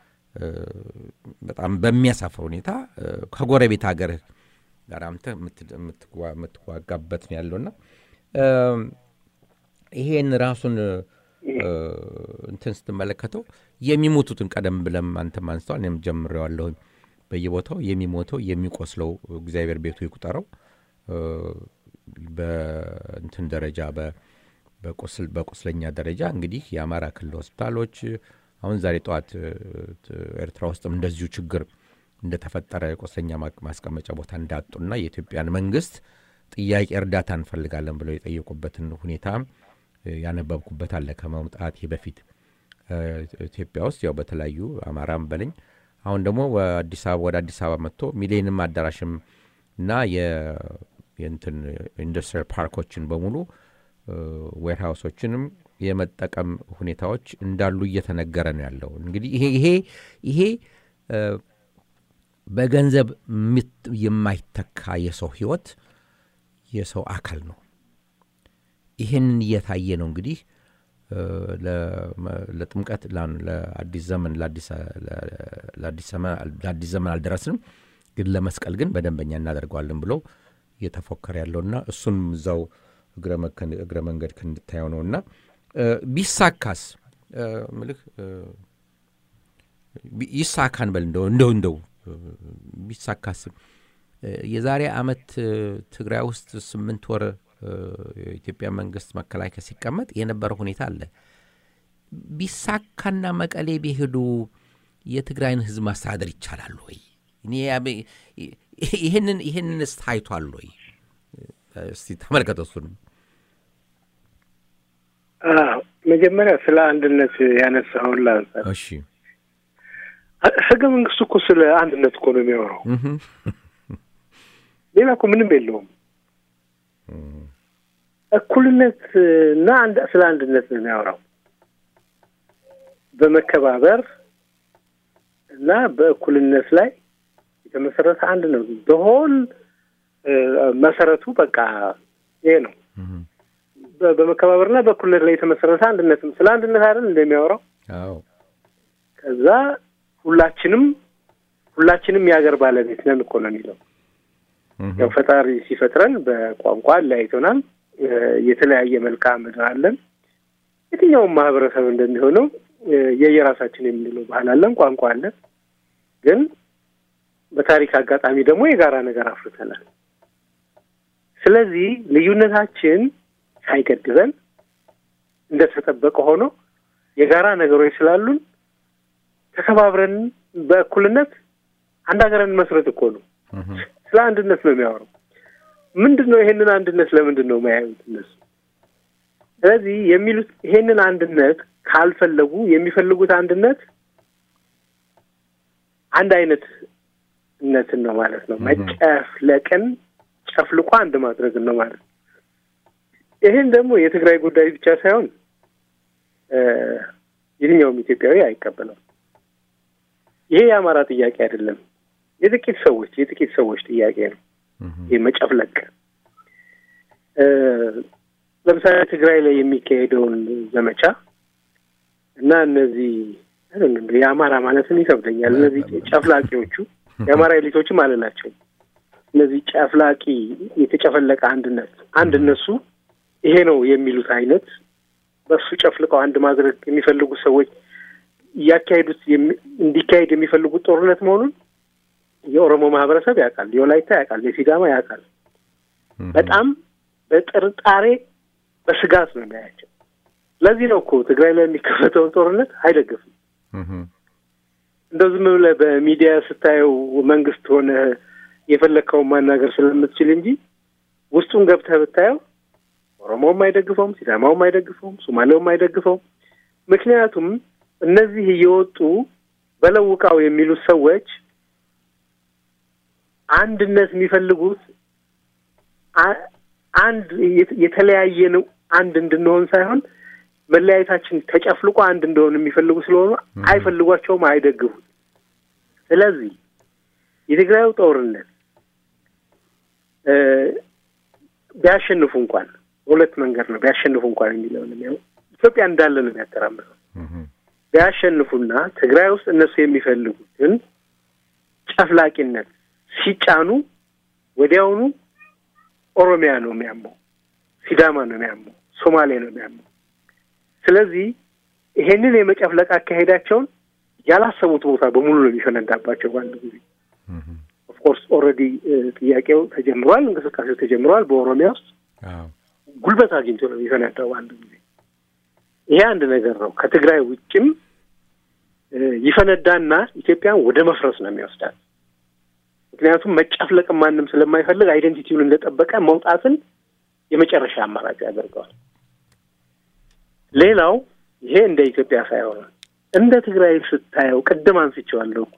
በጣም በሚያሳፍር ሁኔታ ከጎረቤት ሀገር ጋር አምተ የምትዋጋበት ነው ያለውና ይሄን ራሱን እንትን ስትመለከተው የሚሞቱትን ቀደም ብለም አንተም አንስተዋል፣ እኔም ጀምሬዋለሁኝ። በየቦታው የሚሞተው የሚቆስለው እግዚአብሔር ቤቱ ይቁጠረው በእንትን ደረጃ በቁስለኛ ደረጃ እንግዲህ የአማራ ክልል ሆስፒታሎች አሁን ዛሬ ጠዋት ኤርትራ ውስጥም እንደዚሁ ችግር እንደተፈጠረ የቁስለኛ ማስቀመጫ ቦታ እንዳጡና የኢትዮጵያን መንግስት ጥያቄ እርዳታ እንፈልጋለን ብለው የጠየቁበትን ሁኔታ ያነበብኩበት አለ ከመምጣቴ በፊት ኢትዮጵያ ውስጥ ያው በተለያዩ አማራም በለኝ አሁን ደግሞ አዲስ አበባ ወደ አዲስ አበባ መጥቶ ሚሌኒየም አዳራሽም እና የእንትን ኢንዱስትሪያል ፓርኮችን በሙሉ ዌርሃውሶችንም የመጠቀም ሁኔታዎች እንዳሉ እየተነገረ ነው ያለው። እንግዲህ ይሄ ይሄ ይሄ በገንዘብ የማይተካ የሰው ህይወት የሰው አካል ነው። ይህንን እየታየ ነው እንግዲህ ለጥምቀት ለአዲስ ዘመን ለአዲስ ዘመን አልደረስንም፣ ግን ለመስቀል ግን በደንበኛ እናደርገዋለን ብለው እየተፎከረ ያለውና እሱን እዛው እግረ መንገድ እንድታየው ነው እና ቢሳካስ ምልህ ይሳካን በል እንደው እንደው እንደው ቢሳካስ የዛሬ አመት ትግራይ ውስጥ ስምንት ወር የኢትዮጵያ መንግስት መከላከያ ሲቀመጥ የነበረ ሁኔታ አለ። ቢሳካና መቀሌ ቢሄዱ የትግራይን ህዝብ ማስተዳደር ይቻላል ወይ? ይህንን ይህንንስ ታይቷል ወይ? እስቲ ተመልከተ እሱንም። መጀመሪያ ስለ አንድነት ያነሳውን ላንሳ። እሺ ህገ መንግስቱ እኮ ስለ አንድነት እኮ ነው የሚያወራው። ሌላ እኮ ምንም የለውም። እኩልነት እና ስለ አንድነት ነው የሚያወራው። በመከባበር እና በእኩልነት ላይ የተመሰረተ አንድ ነው። በሆል መሰረቱ በቃ ይሄ ነው። በመከባበርና በእኩልነት ላይ የተመሰረተ አንድነትም ስለ አንድነት አይደል እንደሚያወራው። አዎ ከዛ ሁላችንም ሁላችንም የሀገር ባለቤት ነን እኮ ነው የሚለው። ያው ፈጣሪ ሲፈጥረን በቋንቋ ለያይቶናል። የተለያየ መልክዓ ምድር አለን። የትኛውም ማህበረሰብ እንደሚሆነው የየራሳችን የምንለው ባህል አለን፣ ቋንቋ አለን። ግን በታሪክ አጋጣሚ ደግሞ የጋራ ነገር አፍርተናል። ስለዚህ ልዩነታችን ሳይገድበን እንደተጠበቀ ሆኖ የጋራ ነገሮች ስላሉን ተከባብረን በእኩልነት አንድ ሀገርን መስረት እኮ ነው። ስለ አንድነት ነው የሚያወራው። ምንድን ነው ይሄንን አንድነት ለምንድን ነው የማያዩት እነሱ? ስለዚህ የሚሉት ይሄንን አንድነት ካልፈለጉ የሚፈልጉት አንድነት አንድ አይነት እነትን ነው ማለት ነው። መጨፍለቅን ጨፍልቆ አንድ ማድረግን ነው ማለት ነው። ይህን ደግሞ የትግራይ ጉዳይ ብቻ ሳይሆን የትኛውም ኢትዮጵያዊ አይቀበለው። ይሄ የአማራ ጥያቄ አይደለም። የጥቂት ሰዎች የጥቂት ሰዎች ጥያቄ ነው። ይህ መጨፍለቅ ለምሳሌ ትግራይ ላይ የሚካሄደውን ዘመቻ እና እነዚህ የአማራ ማለትም ይከብደኛል። እነዚህ ጨፍላቂዎቹ የአማራ ኤሊቶችም አልላቸው። እነዚህ ጨፍላቂ የተጨፈለቀ አንድነት አንድ እነሱ ይሄ ነው የሚሉት አይነት በእሱ ጨፍልቀው አንድ ማድረግ የሚፈልጉ ሰዎች እያካሄዱት እንዲካሄድ የሚፈልጉት ጦርነት መሆኑን የኦሮሞ ማህበረሰብ ያውቃል፣ የወላይታ ያውቃል፣ የሲዳማ ያውቃል። በጣም በጥርጣሬ በስጋት ነው የሚያያቸው። ለዚህ ነው እኮ ትግራይ ላይ የሚከፈተውን ጦርነት አይደግፍም። እንደው ዝም ብለህ በሚዲያ ስታየው መንግስት ሆነ የፈለግከውን ማናገር ስለምትችል እንጂ ውስጡን ገብተህ ብታየው ኦሮሞውም አይደግፈውም፣ ሲዳማውም አይደግፈውም፣ ሶማሌውም አይደግፈውም። ምክንያቱም እነዚህ እየወጡ በለውቃው የሚሉት ሰዎች አንድነት የሚፈልጉት አንድ የተለያየ ነው አንድ እንድንሆን ሳይሆን መለያየታችን ተጨፍልቆ አንድ እንደሆን የሚፈልጉ ስለሆኑ አይፈልጓቸውም፣ አይደግፉት። ስለዚህ የትግራዩ ጦርነት ቢያሸንፉ እንኳን በሁለት መንገድ ነው ቢያሸንፉ እንኳን የሚለውን የሚያው ኢትዮጵያ እንዳለ ነው የሚያተራምሰው። ቢያሸንፉና ትግራይ ውስጥ እነሱ የሚፈልጉትን ጨፍላቂነት ሲጫኑ ወዲያውኑ ኦሮሚያ ነው የሚያመው፣ ሲዳማ ነው የሚያመው፣ ሶማሌ ነው የሚያመው። ስለዚህ ይሄንን የመጨፍለቅ አካሄዳቸውን ያላሰቡት ቦታ በሙሉ ነው የሚፈነዳባቸው በአንድ ጊዜ። ኦፍኮርስ ኦልሬዲ ጥያቄው ተጀምሯል፣ እንቅስቃሴው ተጀምሯል። በኦሮሚያ ውስጥ ጉልበት አግኝቶ ነው የሚፈነዳው በአንድ ጊዜ። ይሄ አንድ ነገር ነው። ከትግራይ ውጭም ይፈነዳና ኢትዮጵያን ወደ መፍረስ ነው የሚወስዳት። ምክንያቱም መጨፍለቅን ማንም ስለማይፈልግ አይደንቲቲውን እንደጠበቀ መውጣትን የመጨረሻ አማራጭ ያደርገዋል። ሌላው ይሄ እንደ ኢትዮጵያ ሳይሆን እንደ ትግራይ ስታየው ቅድም አንስቼዋለሁ እኮ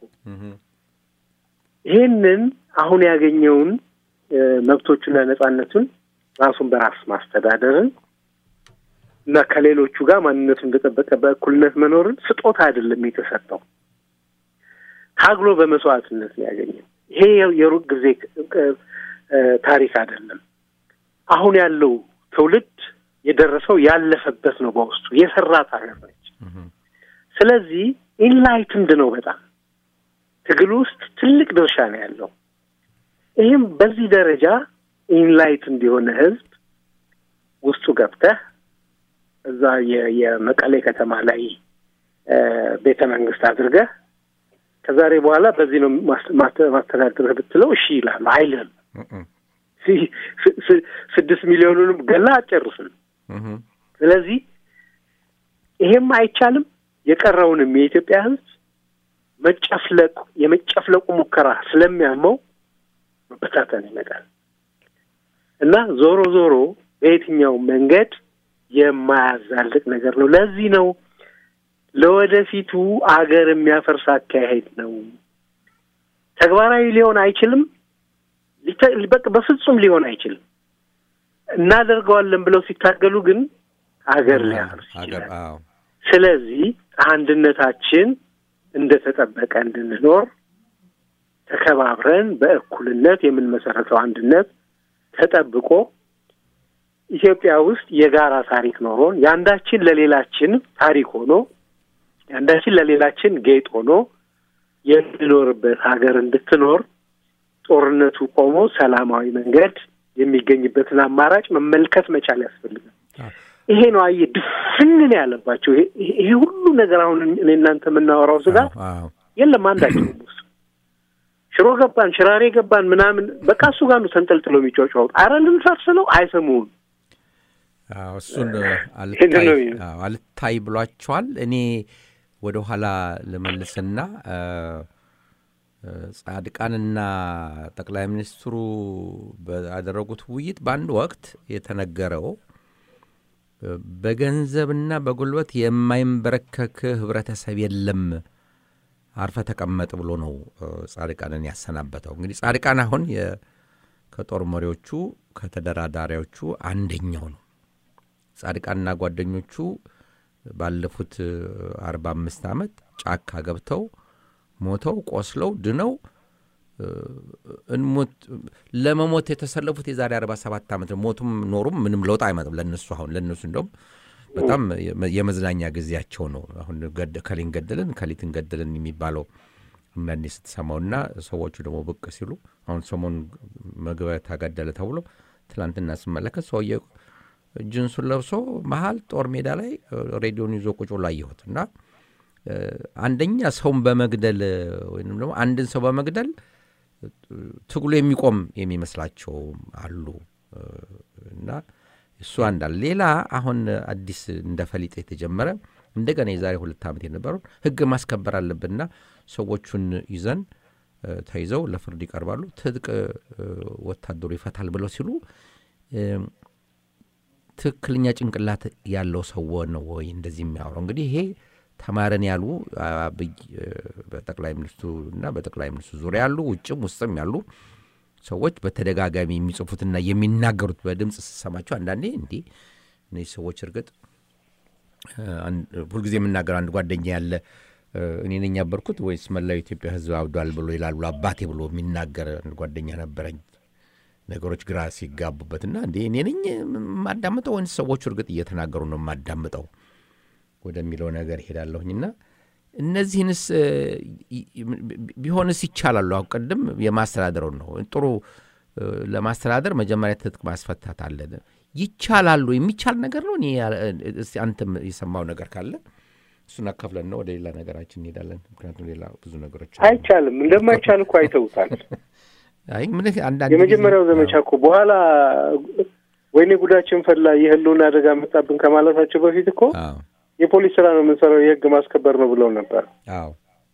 ይሄንን አሁን ያገኘውን መብቶቹና ነጻነቱን ራሱን በራስ ማስተዳደርን እና ከሌሎቹ ጋር ማንነቱ እንደጠበቀ በእኩልነት መኖርን ስጦታ አይደለም የተሰጠው፣ ታግሎ በመስዋዕትነት ነው ያገኘው። ይሄ የሩቅ ጊዜ ታሪክ አይደለም። አሁን ያለው ትውልድ የደረሰው ያለፈበት ነው፣ በውስጡ የሰራት ሀገር ነች። ስለዚህ ኢንላይትንድ ነው በጣም ትግል ውስጥ ትልቅ ድርሻ ነው ያለው። ይህም በዚህ ደረጃ ኢንላይትንድ የሆነ ህዝብ ውስጡ ገብተህ እዛ የመቀሌ ከተማ ላይ ቤተ መንግስት አድርገህ ከዛሬ በኋላ በዚህ ነው ማስተዳደርህ ብትለው እሺ ይላሉ። አይልም። ስድስት ሚሊዮኑንም ገላ አጨርስም። ስለዚህ ይሄም አይቻልም። የቀረውንም የኢትዮጵያ ህዝብ መጨፍለቁ የመጨፍለቁ ሙከራ ስለሚያመው መበታተን ይመጣል እና ዞሮ ዞሮ በየትኛው መንገድ የማያዛልቅ ነገር ነው። ለዚህ ነው ለወደፊቱ አገር የሚያፈርስ አካሄድ ነው። ተግባራዊ ሊሆን አይችልም። በፍጹም ሊሆን አይችልም። እናደርገዋለን ብለው ሲታገሉ ግን አገር ሊያፈርስ ይችላል። ስለዚህ አንድነታችን እንደተጠበቀ እንድንኖር ተከባብረን በእኩልነት የምንመሰረተው አንድነት ተጠብቆ ኢትዮጵያ ውስጥ የጋራ ታሪክ ኖሮን የአንዳችን ለሌላችን ታሪክ ሆኖ የአንዳችን ለሌላችን ጌጥ ሆኖ የምንኖርበት ሀገር እንድትኖር ጦርነቱ ቆሞ ሰላማዊ መንገድ የሚገኝበትን አማራጭ መመልከት መቻል ያስፈልጋል። ይሄ ነው አየህ፣ ድፍንን ያለባቸው ይሄ ሁሉ ነገር አሁን እኔ እናንተ የምናወራው ስጋት የለም አንዳቸውም ውስጥ ሽሮ ገባን፣ ሽራሬ ገባን ምናምን በቃ እሱ ጋር ነው ተንጠልጥለው የሚጫጫወት። አረ ልንፈርስ ነው አይሰሙም። እሱን አልታይ ብሏቸዋል። እኔ ወደ ኋላ ልመልስና ጻድቃንና ጠቅላይ ሚኒስትሩ ባደረጉት ውይይት በአንድ ወቅት የተነገረው በገንዘብና በጉልበት የማይንበረከክ ህብረተሰብ የለም፣ አርፈ ተቀመጥ ብሎ ነው ጻድቃንን ያሰናበተው። እንግዲህ ጻድቃን አሁን ከጦር መሪዎቹ ከተደራዳሪዎቹ አንደኛው ነው። ጻድቃንና ጓደኞቹ ባለፉት አርባ አምስት ዓመት ጫካ ገብተው ሞተው ቆስለው ድነው እንሞት ለመሞት የተሰለፉት የዛሬ አርባ ሰባት ዓመት ሞቱም ኖሩም ምንም ለውጥ አይመጣም ለእነሱ አሁን ለእነሱ እንደውም በጣም የመዝናኛ ጊዜያቸው ነው። አሁን ከሊን ገደልን ከሊትን ገደልን የሚባለው አንዳንዴ ስትሰማውና ሰዎቹ ደግሞ ብቅ ሲሉ አሁን ሰሞን መግቢያ ታገደለ ተብሎ ትላንትና ስመለከት ሰውዬው ጅንሱን ለብሶ መሀል ጦር ሜዳ ላይ ሬዲዮን ይዞ ቁጭ ብሎ አየሁት እና አንደኛ ሰውን በመግደል ወይም ደግሞ አንድን ሰው በመግደል ትግሉ የሚቆም የሚመስላቸው አሉ እና እሱ አንዳል ሌላ አሁን አዲስ እንደ ፈሊጥ የተጀመረ እንደገና የዛሬ ሁለት ዓመት የነበረውን ህግ ማስከበር አለብንና ሰዎቹን ይዘን ተይዘው ለፍርድ ይቀርባሉ፣ ትጥቅ ወታደሩ ይፈታል ብለው ሲሉ ትክክለኛ ጭንቅላት ያለው ሰው ነው ወይ እንደዚህ የሚያወራው? እንግዲህ ይሄ ተማረን ያሉ አብይ በጠቅላይ ሚኒስትሩ እና በጠቅላይ ሚኒስትሩ ዙሪያ ያሉ ውጭም ውስጥም ያሉ ሰዎች በተደጋጋሚ የሚጽፉትና የሚናገሩት በድምፅ ስሰማቸው አንዳንዴ እንዲህ እነዚህ ሰዎች እርግጥ ሁልጊዜ የምናገር አንድ ጓደኛ ያለ እኔ ነኝ ያበርኩት ወይስ መላው ኢትዮጵያ ሕዝብ አብዷል ብሎ ይላሉ አባቴ ብሎ የሚናገር ጓደኛ ነበረኝ። ነገሮች ግራ ሲጋቡበትና እንዴ እኔ ነኝ የማዳምጠው ወይንስ ሰዎቹ እርግጥ እየተናገሩ ነው የማዳምጠው ወደሚለው ነገር ሄዳለሁኝና እነዚህንስ ቢሆንስ ይቻላሉ? አሁን ቅድም የማስተዳደረውን ነው ጥሩ ለማስተዳደር መጀመሪያ ትጥቅ ማስፈታት አለ። ይቻላሉ? የሚቻል ነገር ነው? አንተም የሰማው ነገር ካለ እሱን አካፍለን ነው ወደ ሌላ ነገራችን እንሄዳለን። ምክንያቱም ሌላ ብዙ ነገሮች አይቻልም። እንደማይቻል እኮ አይተውታል። አይ ምን አንዳንድ የመጀመሪያው ዘመቻ እኮ በኋላ ወይኔ ጉዳችን ፈላ የህልውና አደጋ መጣብን ከማለታቸው በፊት እኮ የፖሊስ ስራ ነው የምንሰራው የህግ ማስከበር ነው ብለው ነበር። አዎ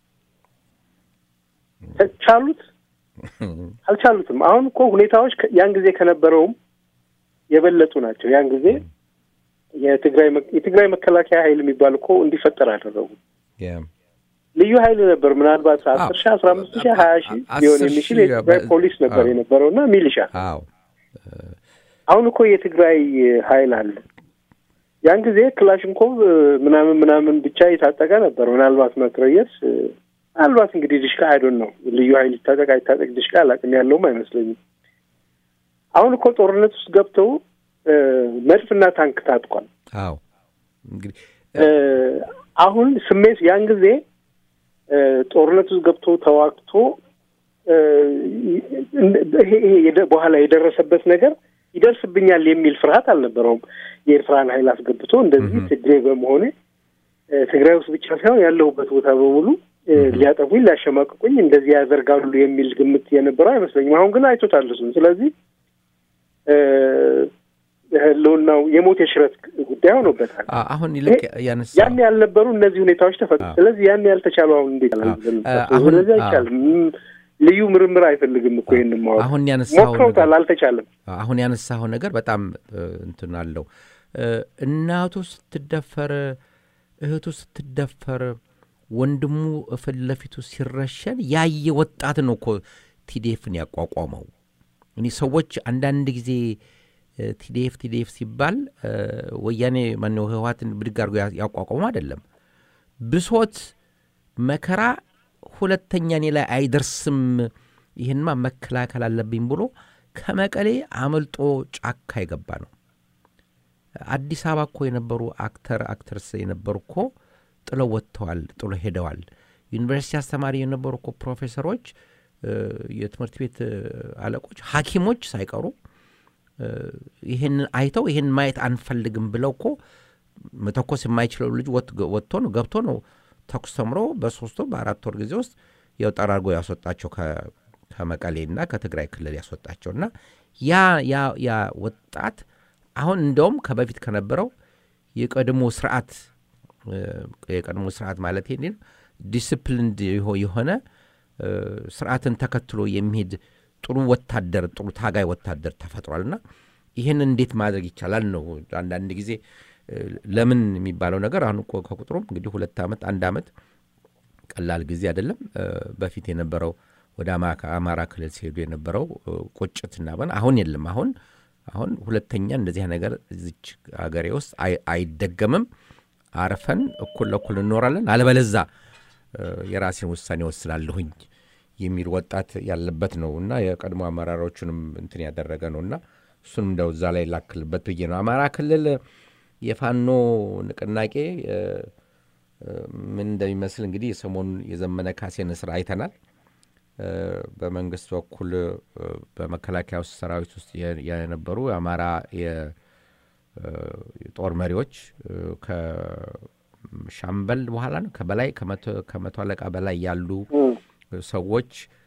ቻሉት? አልቻሉትም። አሁን እኮ ሁኔታዎች ያን ጊዜ ከነበረውም የበለጡ ናቸው። ያን ጊዜ የትግራይ የትግራይ መከላከያ ኃይል የሚባል እኮ እንዲፈጠር አደረጉ። ልዩ ኃይል ነበር። ምናልባት አስር ሺህ አስራ አምስት ሺህ ሀያ ሺህ ሊሆን የሚችል የትግራይ ፖሊስ ነበር የነበረው እና ሚሊሻ። አሁን እኮ የትግራይ ኃይል አለ። ያን ጊዜ ክላሽንኮቭ ምናምን ምናምን ብቻ የታጠቀ ነበር። ምናልባት መትረየስ ምናልባት እንግዲህ ድሽቃ አይዶን ነው ልዩ ኃይል ይታጠቅ አይታጠቅ ድሽቃ አላቅም ያለውም አይመስለኝም። አሁን እኮ ጦርነት ውስጥ ገብተው መድፍና ታንክ ታጥቋል። አዎ እንግዲህ አሁን ስሜት ያን ጊዜ ጦርነት ውስጥ ገብቶ ተዋግቶ ይሄ በኋላ የደረሰበት ነገር ይደርስብኛል የሚል ፍርሃት አልነበረውም። የኤርትራን ኃይል አስገብቶ እንደዚህ ትግሬ በመሆኔ ትግራይ ውስጥ ብቻ ሳይሆን ያለሁበት ቦታ በሙሉ ሊያጠፉኝ፣ ሊያሸማቅቁኝ እንደዚህ ያደርጋሉ የሚል ግምት የነበረው አይመስለኝም። አሁን ግን አይቶታል እሱን። ስለዚህ ህልውናው የሞት የሽረት ጉዳይ ሆኖበታል። አሁን ይልቅ ያነሳ ያን ያልነበሩ እነዚህ ሁኔታዎች ተፈጥሮ ስለዚህ ያን ያልተቻሉ አሁን እንዴት ስለዚህ አይቻልም። ልዩ ምርምር አይፈልግም እኮ ይህን ማወቅ። አሁን ያነሳው ሞክረውታል፣ አልተቻለም። አሁን ያነሳው ነገር በጣም እንትን አለው። እናቱ ስትደፈር፣ እህቱ ስትደፈር፣ ወንድሙ ፊት ለፊቱ ሲረሸን ያየ ወጣት ነው እኮ ቲዴፍን ያቋቋመው። እኔ ሰዎች አንዳንድ ጊዜ ቲዲኤፍ ቲዲኤፍ ሲባል ወያኔ ማነው ህወሓትን ብድግ አድርጎ ያቋቋሙ አይደለም። ብሶት፣ መከራ ሁለተኛ እኔ ላይ አይደርስም፣ ይህንማ መከላከል አለብኝ ብሎ ከመቀሌ አመልጦ ጫካ የገባ ነው። አዲስ አበባ እኮ የነበሩ አክተር አክተርስ የነበሩ እኮ ጥለው ወጥተዋል፣ ጥሎ ሄደዋል። ዩኒቨርሲቲ አስተማሪ የነበሩ እኮ ፕሮፌሰሮች፣ የትምህርት ቤት አለቆች፣ ሐኪሞች ሳይቀሩ ይህንን አይተው ይህን ማየት አንፈልግም ብለው እኮ መተኮስ የማይችለው ልጅ ወጥቶ ነው ገብቶ ነው ተኩስ ተምሮ በሶስት ወር በአራት ወር ጊዜ ውስጥ ያው ጠራርጎ ያስወጣቸው ከመቀሌና ከትግራይ ክልል ያስወጣቸው እና ያ ያ ያ ወጣት አሁን እንደውም ከበፊት ከነበረው የቀድሞ ስርዓት የቀድሞ ስርዓት ማለት ይሄ ዲስፕሊንድ የሆነ ስርዓትን ተከትሎ የሚሄድ ጥሩ ወታደር ጥሩ ታጋይ ወታደር ተፈጥሯል እና ይህን እንዴት ማድረግ ይቻላል ነው አንዳንድ ጊዜ ለምን የሚባለው ነገር አሁን ከቁጥሩም እንግዲህ ሁለት ዓመት አንድ ዓመት ቀላል ጊዜ አይደለም። በፊት የነበረው ወደ አማራ ክልል ሲሄዱ የነበረው ቁጭትና በን አሁን የለም። አሁን አሁን ሁለተኛ እንደዚህ ነገር እዚች ሀገሬ ውስጥ አይደገምም። አርፈን እኩል ለእኩል እንኖራለን፣ አለበለዛ የራሴን ውሳኔ ወስናለሁኝ የሚል ወጣት ያለበት ነው እና የቀድሞ አመራሮቹንም እንትን ያደረገ ነው እና እሱንም እንደው እዛ ላይ ላክልበት ብዬ ነው። አማራ ክልል የፋኖ ንቅናቄ ምን እንደሚመስል እንግዲህ የሰሞኑን የዘመነ ካሴን እስር አይተናል። በመንግስት በኩል በመከላከያ ውስጥ ሰራዊት ውስጥ የነበሩ የአማራ የጦር መሪዎች ከሻምበል በኋላ ነው ከበላይ ከመቶ አለቃ በላይ ያሉ ሰዎች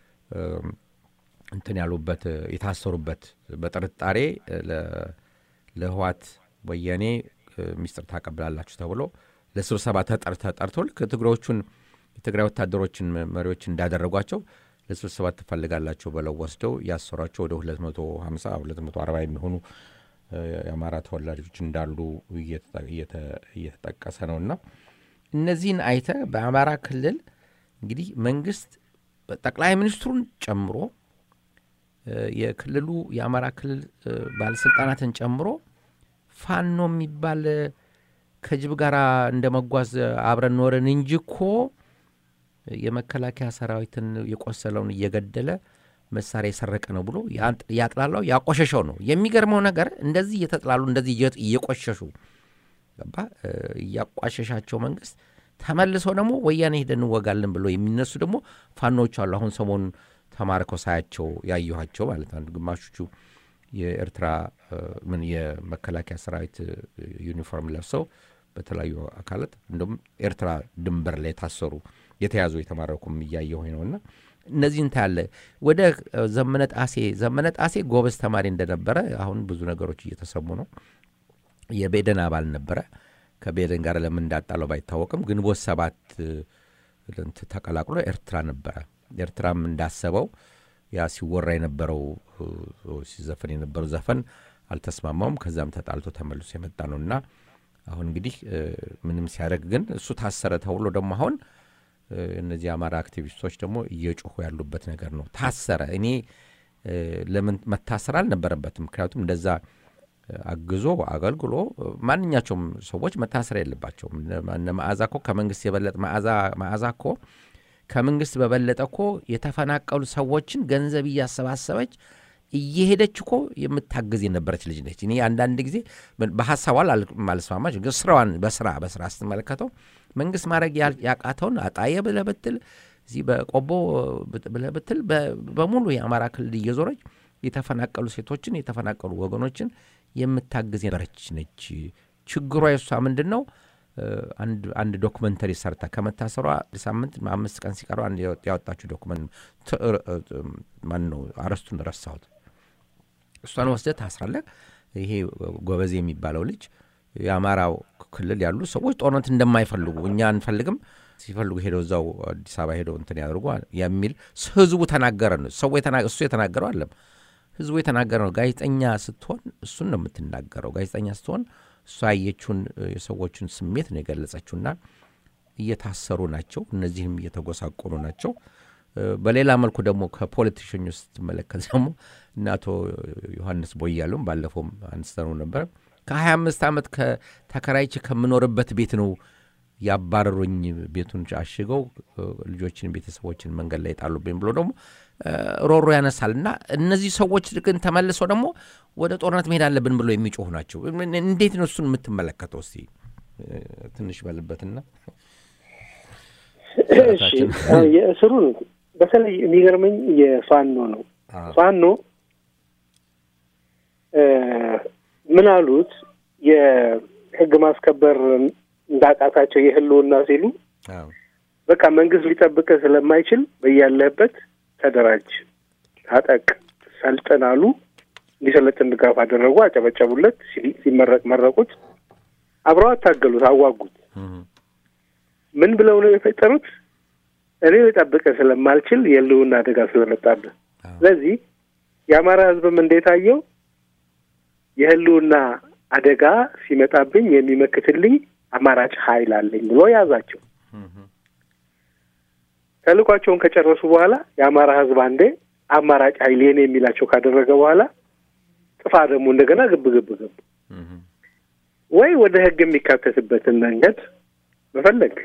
እንትን ያሉበት የታሰሩበት በጥርጣሬ ለህዋት ወያኔ ሚስጥር ታቀብላላችሁ ተብሎ ለስብሰባ ተጠርተው ልክ ትግሬዎቹን የትግራይ ወታደሮችን መሪዎች እንዳደረጓቸው ለስብሰባ ትፈልጋላቸው ብለው ወስደው ያሰሯቸው ወደ 250 240 የሚሆኑ የአማራ ተወላጆች እንዳሉ እየተጠቀሰ ነው እና እነዚህን አይተ በአማራ ክልል እንግዲህ መንግስት ጠቅላይ ሚኒስትሩን ጨምሮ የክልሉ የአማራ ክልል ባለስልጣናትን ጨምሮ ፋኖ የሚባል ከጅብ ጋር እንደ መጓዝ አብረን ኖረን እንጂ እኮ የመከላከያ ሰራዊትን የቆሰለውን እየገደለ መሳሪያ የሰረቀ ነው ብሎ ያጥላላው ያቆሸሸው ነው። የሚገርመው ነገር እንደዚህ እየተጥላሉ እንደዚህ እየቆሸሹ ገባ እያቋሸሻቸው መንግስት ተመልሰው ደግሞ ወያኔ ሄደን እንወጋለን ብሎ የሚነሱ ደግሞ ፋኖች አሉ። አሁን ሰሞኑን ተማርከው ሳያቸው ያየኋቸው ማለት አንዱ ግማሾቹ የኤርትራ ምን የመከላከያ ሰራዊት ዩኒፎርም ለብሰው በተለያዩ አካላት እንዲሁም ኤርትራ ድንበር ላይ የታሰሩ የተያዙ የተማረኩም እያየሁ ነውና እነዚህን ታያለ። ወደ ዘመነ ጣሴ ዘመነ ጣሴ ጎበዝ ተማሪ እንደነበረ አሁን ብዙ ነገሮች እየተሰሙ ነው። የቤደን አባል ነበረ። ከቤደን ጋር ለምን እንዳጣለው ባይታወቅም ግንቦት ሰባት ተቀላቅሎ ኤርትራ ነበረ። ኤርትራም እንዳሰበው ያ ሲወራ የነበረው ሲዘፈን የነበረው ዘፈን አልተስማማውም። ከዛም ተጣልቶ ተመልሶ የመጣ ነው እና አሁን እንግዲህ ምንም ሲያደርግ ግን እሱ ታሰረ ተብሎ ደግሞ አሁን እነዚህ የአማራ አክቲቪስቶች ደግሞ እየጮሁ ያሉበት ነገር ነው። ታሰረ። እኔ ለምን መታሰር አልነበረበትም። ምክንያቱም እንደዛ አግዞ አገልግሎ ማንኛቸውም ሰዎች መታሰር የለባቸውም። እነ መዓዛ እኮ ከመንግስት የበለጠ መዓዛ እኮ ከመንግስት በበለጠ እኮ የተፈናቀሉ ሰዎችን ገንዘብ እያሰባሰበች እየሄደች እኮ የምታግዝ የነበረች ልጅ ነች። እኔ አንዳንድ ጊዜ በሀሳቧ ማልስማማች፣ ግን ስራዋን በስራ በስራ ስትመለከተው መንግስት ማድረግ ያቃተውን አጣየ ብለህ ብትል እዚህ በቆቦ ብለህ ብትል በሙሉ የአማራ ክልል እየዞረች የተፈናቀሉ ሴቶችን የተፈናቀሉ ወገኖችን የምታግዝ የነበረች ነች። ችግሯ የሷ ምንድን ነው? አንድ ዶክመንተሪ ሰርታ ከመታሰሯ ሳምንት አምስት ቀን ሲቀረው አንድ ያወጣችው ዶክመንት ማን ነው? አረስቱን ረሳሁት። እሷን ወስደህ ታስራለህ። ይሄ ጎበዜ የሚባለው ልጅ የአማራው ክልል ያሉ ሰዎች ጦርነት እንደማይፈልጉ እኛ አንፈልግም፣ ሲፈልጉ ሄደው እዛው አዲስ አበባ ሄደው እንትን ያደርጉ የሚል ህዝቡ ተናገረ ነው። ሰው እሱ የተናገረው አለም ህዝቡ የተናገረ ነው። ጋዜጠኛ ስትሆን እሱን ነው የምትናገረው። ጋዜጠኛ ስትሆን እሷ ያየችውን የሰዎችን ስሜት ነው የገለጸችውና እየታሰሩ ናቸው። እነዚህም እየተጎሳቆሉ ናቸው። በሌላ መልኩ ደግሞ ከፖለቲሽኞች ስትመለከት ደግሞ እነ አቶ ዮሐንስ ቦያሉም ባለፈውም አንስተነው ነበር። ከሀያ አምስት ዓመት ተከራይቼ ከምኖርበት ቤት ነው ያባረሩኝ፣ ቤቱን አሽገው ልጆችን፣ ቤተሰቦችን መንገድ ላይ ጣሉብኝ ብሎ ደግሞ ሮሮ ያነሳል። እና እነዚህ ሰዎች ግን ተመልሰው ደግሞ ወደ ጦርነት መሄድ አለብን ብሎ የሚጮሁ ናቸው። እንዴት ነው እሱን የምትመለከተው? እስቲ ትንሽ በልበትና የእስሩን በተለይ የሚገርመኝ የፋኖ ነው። ፋኖ ምን አሉት? የህግ ማስከበር እንዳቃታቸው የህልውና ሲሉ በቃ መንግስት ሊጠብቅህ ስለማይችል በያለህበት ተደራጅ፣ ታጠቅ፣ ሰልጥን አሉ። እንዲሰለጥን ድጋፍ አደረጉ፣ አጨበጨቡለት። ሲመረቅ መረቁት፣ አብረው አታገሉት፣ አዋጉት። ምን ብለው ነው የፈጠሩት? እኔ ልጠብቅህ ስለማልችል የህልውና አደጋ ስለመጣብህ። ስለዚህ የአማራ ህዝብም እንዴት አየው? የህልውና አደጋ ሲመጣብኝ የሚመክትልኝ አማራጭ ኃይል አለኝ ብሎ ያዛቸው። ተልኳቸውን ከጨረሱ በኋላ የአማራ ህዝብ አንዴ አማራጭ ኃይል የኔ የሚላቸው ካደረገ በኋላ ጥፋ ደግሞ እንደገና ግብ ግብ ግብ ወይ ወደ ህግ የሚካተትበትን መንገድ መፈለግ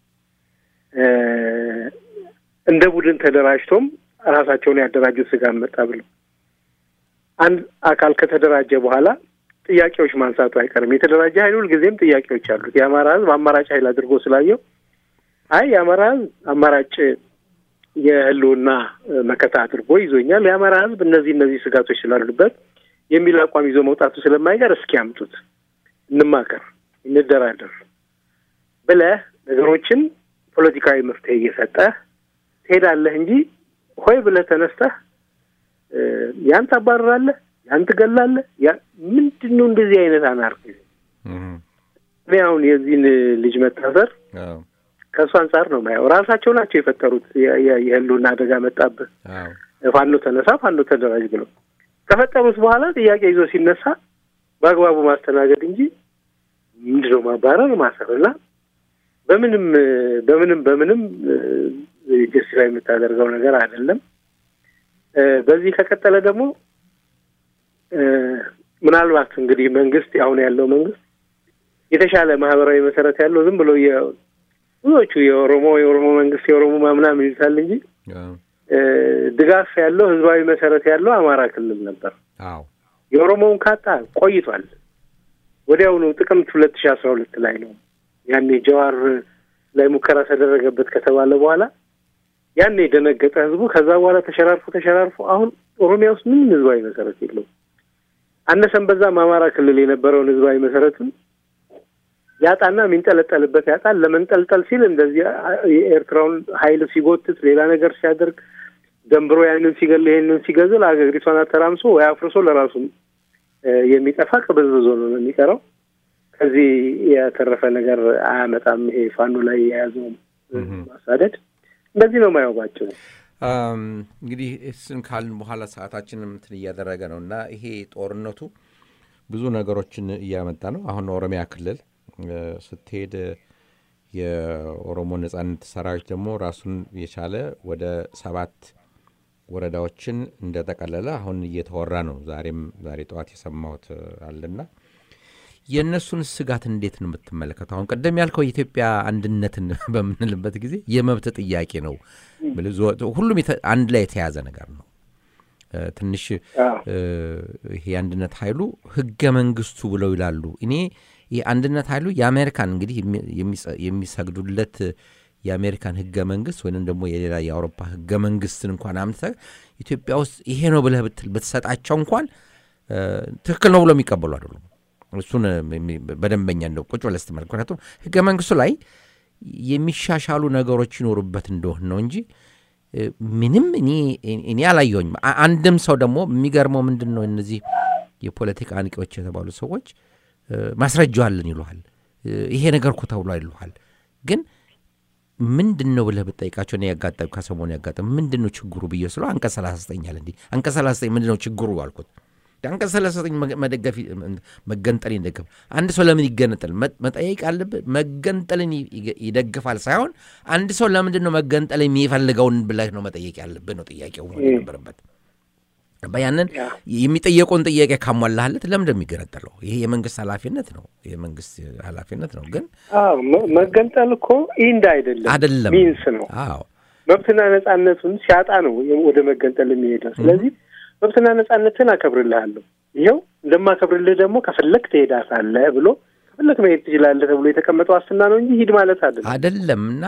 እንደ ቡድን ተደራጅቶም ራሳቸውን ያደራጁት ስጋ መጣ ብለው አንድ አካል ከተደራጀ በኋላ ጥያቄዎች ማንሳቱ አይቀርም። የተደራጀ ኃይል ሁልጊዜም ጥያቄዎች አሉት። የአማራ ህዝብ አማራጭ ኃይል አድርጎ ስላየው አይ የአማራ ህዝብ አማራጭ የህልውና መከታ አድርጎ ይዞኛል፣ የአማራ ህዝብ እነዚህ እነዚህ ስጋቶች ስላሉበት የሚል አቋም ይዞ መውጣቱ ስለማይቀር እስኪ ያምጡት፣ እንማከር፣ እንደራደር ብለህ ነገሮችን ፖለቲካዊ መፍትሄ እየሰጠህ ትሄዳለህ እንጂ ሆይ ብለህ ተነስተህ ያን ታባርራለህ፣ ያን ትገላለህ። ምንድን ነው እንደዚህ አይነት አናርኪ? እኔ አሁን የዚህን ልጅ መታሰር ከእሱ አንጻር ነው ማየው። ራሳቸው ናቸው የፈጠሩት። የህልውና አደጋ መጣብህ፣ ፋኖ ተነሳ፣ ፋኖ ተደራጅ ብለው ከፈጠሩት በኋላ ጥያቄ ይዞ ሲነሳ በአግባቡ ማስተናገድ እንጂ ምንድነው ማባረር፣ ማሰር እና በምንም በምንም በምንም ጀስቲፋይ ላይ የምታደርገው ነገር አይደለም። በዚህ ከቀጠለ ደግሞ ምናልባት እንግዲህ መንግስት አሁን ያለው መንግስት የተሻለ ማህበራዊ መሰረት ያለው ዝም ብሎ ብዙዎቹ የኦሮሞ የኦሮሞ መንግስት የኦሮሞ ምናምን ይሉታል እንጂ ድጋፍ ያለው ህዝባዊ መሰረት ያለው አማራ ክልል ነበር። አዎ የኦሮሞውን ካጣ ቆይቷል። ወዲያውኑ ጥቅምት ሁለት ሺህ አስራ ሁለት ላይ ነው ያኔ ጀዋር ላይ ሙከራ ተደረገበት ከተባለ በኋላ ያኔ የደነገጠ ህዝቡ ከዛ በኋላ ተሸራርፎ ተሸራርፎ አሁን ኦሮሚያ ውስጥ ምንም ህዝባዊ መሰረት የለውም። አነሰን በዛም አማራ ክልል የነበረውን ህዝባዊ መሰረትን ያጣና የሚንጠለጠልበት ያጣል። ለመንጠልጠል ሲል እንደዚህ የኤርትራውን ኃይል ሲጎትት ሌላ ነገር ሲያደርግ ደንብሮ ያንን ሲገል ይሄንን ሲገዝል አገሪቷን አተራምሶ ወይ አፍርሶ ለራሱ የሚጠፋ ቅብዝብዞ ነው የሚቀረው። ከዚህ የተረፈ ነገር አያመጣም። ይሄ ፋኖ ላይ የያዘው ማሳደድ እንደዚህ ነው ማየው ባጭሩ። እንግዲህ እሱን ካልን በኋላ ሰዓታችንም እንትን እያደረገ ነው እና ይሄ ጦርነቱ ብዙ ነገሮችን እያመጣ ነው። አሁን ኦሮሚያ ክልል ስትሄድ የኦሮሞ ነጻነት ሰራዊት ደግሞ ራሱን የቻለ ወደ ሰባት ወረዳዎችን እንደጠቀለለ አሁን እየተወራ ነው። ዛሬም ዛሬ ጠዋት የሰማሁት አለና የእነሱን ስጋት እንዴት ነው የምትመለከተው? አሁን ቀደም ያልከው የኢትዮጵያ አንድነትን በምንልበት ጊዜ የመብት ጥያቄ ነው። ሁሉም አንድ ላይ የተያዘ ነገር ነው። ትንሽ ይሄ የአንድነት ኃይሉ ህገ መንግስቱ ብለው ይላሉ። እኔ ይህ አንድነት ኃይሉ የአሜሪካን እንግዲህ የሚሰግዱለት የአሜሪካን ህገ መንግስት ወይም ደግሞ የሌላ የአውሮፓ ህገ መንግስትን እንኳን አምጥተህ ኢትዮጵያ ውስጥ ይሄ ነው ብለህ ብትሰጣቸው እንኳን ትክክል ነው ብሎ የሚቀበሉ አይደሉም። እሱን በደንበኛ እንደው ቁጭ ብለህ ስትመለከት፣ ምክንያቱም ህገ መንግስቱ ላይ የሚሻሻሉ ነገሮች ይኖሩበት እንደሆን ነው እንጂ ምንም እኔ አላየሁኝም። አንድም ሰው ደግሞ የሚገርመው ምንድን ነው እነዚህ የፖለቲካ አንቂዎች የተባሉ ሰዎች ማስረጃ አለን ይሉሃል። ይሄ ነገር እኮ ተብሏል ይሉሃል። ግን ምንድን ነው ብለህ ብጠይቃቸው እኔ ያጋጠም ከሰሞኑ ያጋጠም ምንድን ነው ችግሩ ብዬ ስለ አንቀጽ ሰላሳ ዘጠኝ አለ እንዲህ አንቀጽ ሰላሳ ዘጠኝ ምንድን ነው ችግሩ አልኩት። አንቀጽ ሰላሳ ዘጠኝ መደገፍ መገንጠል ይደግፍ አንድ ሰው ለምን ይገነጠል መጠየቅ አለብህ። መገንጠልን ይደግፋል ሳይሆን አንድ ሰው ለምንድን ነው መገንጠል የሚፈልገውን ብለህ ነው መጠየቅ ያለብህ ነው ጥያቄው ነበረበት። ያንን የሚጠየቀውን ጥያቄ ካሟላህለት ለምንድን ነው የሚገነጠለው? ይሄ የመንግስት ኃላፊነት ነው፣ የመንግስት ኃላፊነት ነው። ግን መገንጠል እኮ ኢንድ አይደለም አይደለም ሚንስ ነው። አዎ መብትና ነጻነቱን ሲያጣ ነው ወደ መገንጠል የሚሄደው። ስለዚህ መብትና ነጻነትን አከብርልሃለሁ፣ ይኸው እንደማከብርልህ ደግሞ ከፈለግ ትሄዳታለህ ብሎ ከፈለግ መሄድ ትችላለህ ተብሎ የተቀመጠው ዋስትና ነው እንጂ ሂድ ማለት አይደለም አይደለም እና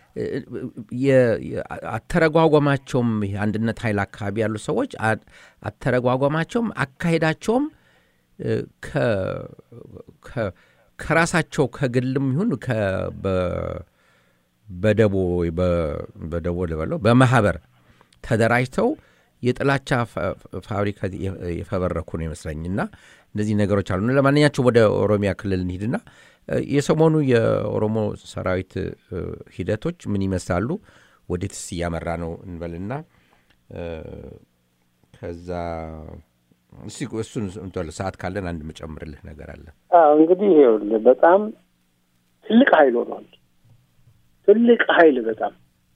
አተረጓጓማቸውም አንድነት ኃይል አካባቢ ያሉ ሰዎች አተረጓጓማቸውም አካሄዳቸውም ከራሳቸው ከግልም ይሁን በደቦ በደቦ ልበለው በማህበር ተደራጅተው የጥላቻ ፋብሪካ የፈበረኩ ነው ይመስለኝና እነዚህ ነገሮች አሉ። ለማንኛቸውም ወደ ኦሮሚያ ክልል እንሂድና የሰሞኑ የኦሮሞ ሰራዊት ሂደቶች ምን ይመስላሉ? ወዴትስ እያመራ ነው እንበልና ከዛ እስቲ እሱን ሰዓት ካለን አንድ መጨምርልህ ነገር አለ። እንግዲህ ይኸውልህ በጣም ትልቅ ኃይል ሆኗል። ትልቅ ኃይል በጣም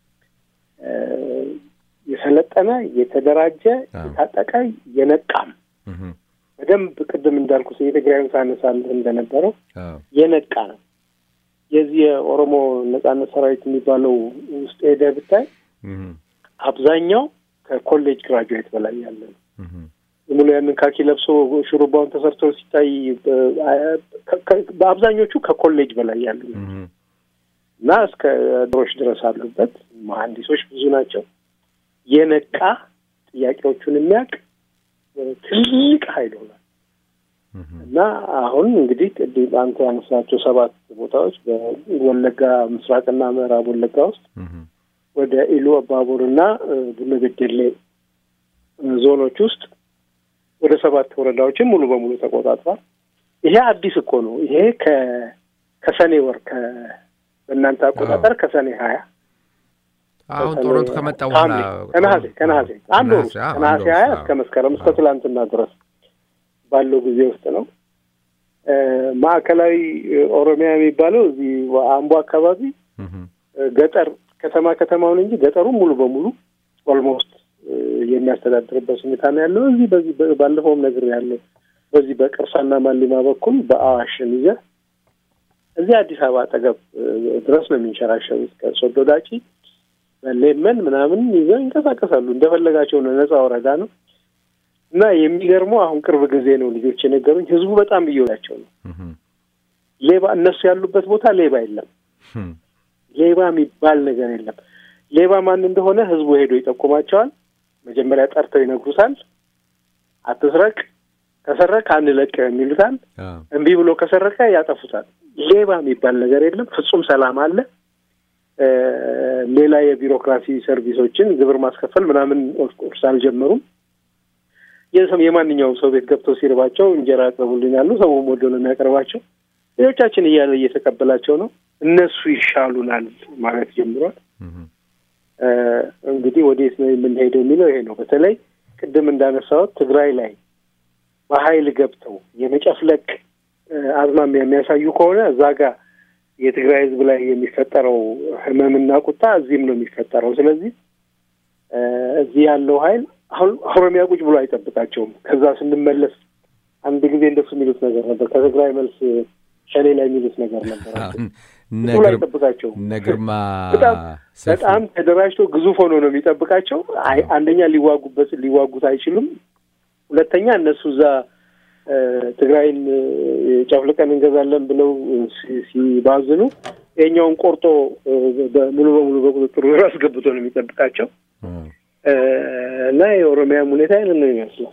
የሰለጠነ የተደራጀ የታጠቀ የነቃም በደንብ ቅድም እንዳልኩ የትግራይን ሳነሳልህ እንደነበረው የነቃ ነው። የዚህ የኦሮሞ ነጻነት ሰራዊት የሚባለው ውስጥ ሄደህ ብታይ አብዛኛው ከኮሌጅ ግራጁዌት በላይ ያለ ነው። ሙሉ ያንን ካኪ ለብሶ ሹሩባውን ተሰርቶ ሲታይ በአብዛኞቹ ከኮሌጅ በላይ ያሉ እና እስከ ድሮች ድረስ አሉበት። መሀንዲሶች ብዙ ናቸው። የነቃ ጥያቄዎቹን የሚያውቅ ትልቅ ኃይል ሆኗል እና አሁን እንግዲህ ቅድም አንተ ያነሳቸው ሰባት ቦታዎች በወለጋ ምስራቅና ምዕራብ ወለጋ ውስጥ ወደ ኢሉ አባቡርና ቡነ በደሌ ዞኖች ውስጥ ወደ ሰባት ወረዳዎችን ሙሉ በሙሉ ተቆጣጥሯል። ይሄ አዲስ እኮ ነው። ይሄ ከ ከሰኔ ወር ከ በእናንተ አቆጣጠር ከሰኔ ሀያ አሁን ጦርነቱ ከመጣ በኋላ ከነሐሴ ከነሐሴ አንድ ወር ከነሐሴ ሀያ እስከ መስከረም እስከ ትላንትና ድረስ ባለው ጊዜ ውስጥ ነው። ማዕከላዊ ኦሮሚያ የሚባለው እዚህ አምቦ አካባቢ ገጠር ከተማ ከተማውን እንጂ ገጠሩን ሙሉ በሙሉ ኦልሞስት የሚያስተዳድርበት ሁኔታ ነው ያለው። እዚህ በዚህ ባለፈውም ነገር ያለው በዚህ በቅርሳና ማሊማ በኩል በአዋሽን ይዘህ እዚህ አዲስ አበባ አጠገብ ድረስ ነው የሚንሸራሸሩት። ከሶዶ ዳጪ በሌመን ምናምን ይዘው ይንቀሳቀሳሉ። እንደፈለጋቸው ነው። ነጻ ወረዳ ነው እና የሚገርመው አሁን ቅርብ ጊዜ ነው ልጆች የነገሩኝ፣ ህዝቡ በጣም እየወዳቸው ነው። ሌባ እነሱ ያሉበት ቦታ ሌባ የለም። ሌባ የሚባል ነገር የለም። ሌባ ማን እንደሆነ ህዝቡ ሄዶ ይጠቁማቸዋል። መጀመሪያ ጠርተው ይነግሩታል። አትስረቅ፣ ከሰረቅ አንለቅህም ይሉታል። እምቢ ብሎ ከሰረቀ ያጠፉታል። ሌባ የሚባል ነገር የለም። ፍጹም ሰላም አለ። ሌላ የቢሮክራሲ ሰርቪሶችን ግብር ማስከፈል ምናምን ኦፍኮርስ አልጀመሩም። የማንኛውም ሰው ቤት ገብተው ሲርባቸው እንጀራ አቅርቡልኝ ያሉ ሰውም ወዶ ነው የሚያቀርባቸው። ሌሎቻችን እያለ እየተቀበላቸው ነው። እነሱ ይሻሉናል ማለት ጀምሯል። እንግዲህ ወዴት ነው የምንሄደው የሚለው ይሄ ነው። በተለይ ቅድም እንዳነሳሁት ትግራይ ላይ በኃይል ገብተው የመጨፍለቅ አዝማሚያ የሚያሳዩ ከሆነ እዛ ጋር የትግራይ ሕዝብ ላይ የሚፈጠረው ህመምና ቁጣ እዚህም ነው የሚፈጠረው። ስለዚህ እዚህ ያለው ኃይል አሁን ኦሮሚያ ቁጭ ብሎ አይጠብቃቸውም። ከዛ ስንመለስ አንድ ጊዜ እንደሱ የሚሉት ነገር ነበር። ከትግራይ መልስ ሸኔ ላይ የሚሉት ነገር ነበር። ብሎ አይጠብቃቸውም። ነግርማ በጣም ተደራጅቶ ግዙፍ ሆኖ ነው የሚጠብቃቸው። አንደኛ ሊዋጉበት ሊዋጉት አይችሉም። ሁለተኛ እነሱ እዛ ትግራይን ጨፍልቀን እንገዛለን ብለው ሲባዝኑ የኛውን ቆርጦ ሙሉ በሙሉ በቁጥጥሩ አስገብቶ ነው የሚጠብቃቸው እና የኦሮሚያም ሁኔታ ይህንን ነው ይመስላል።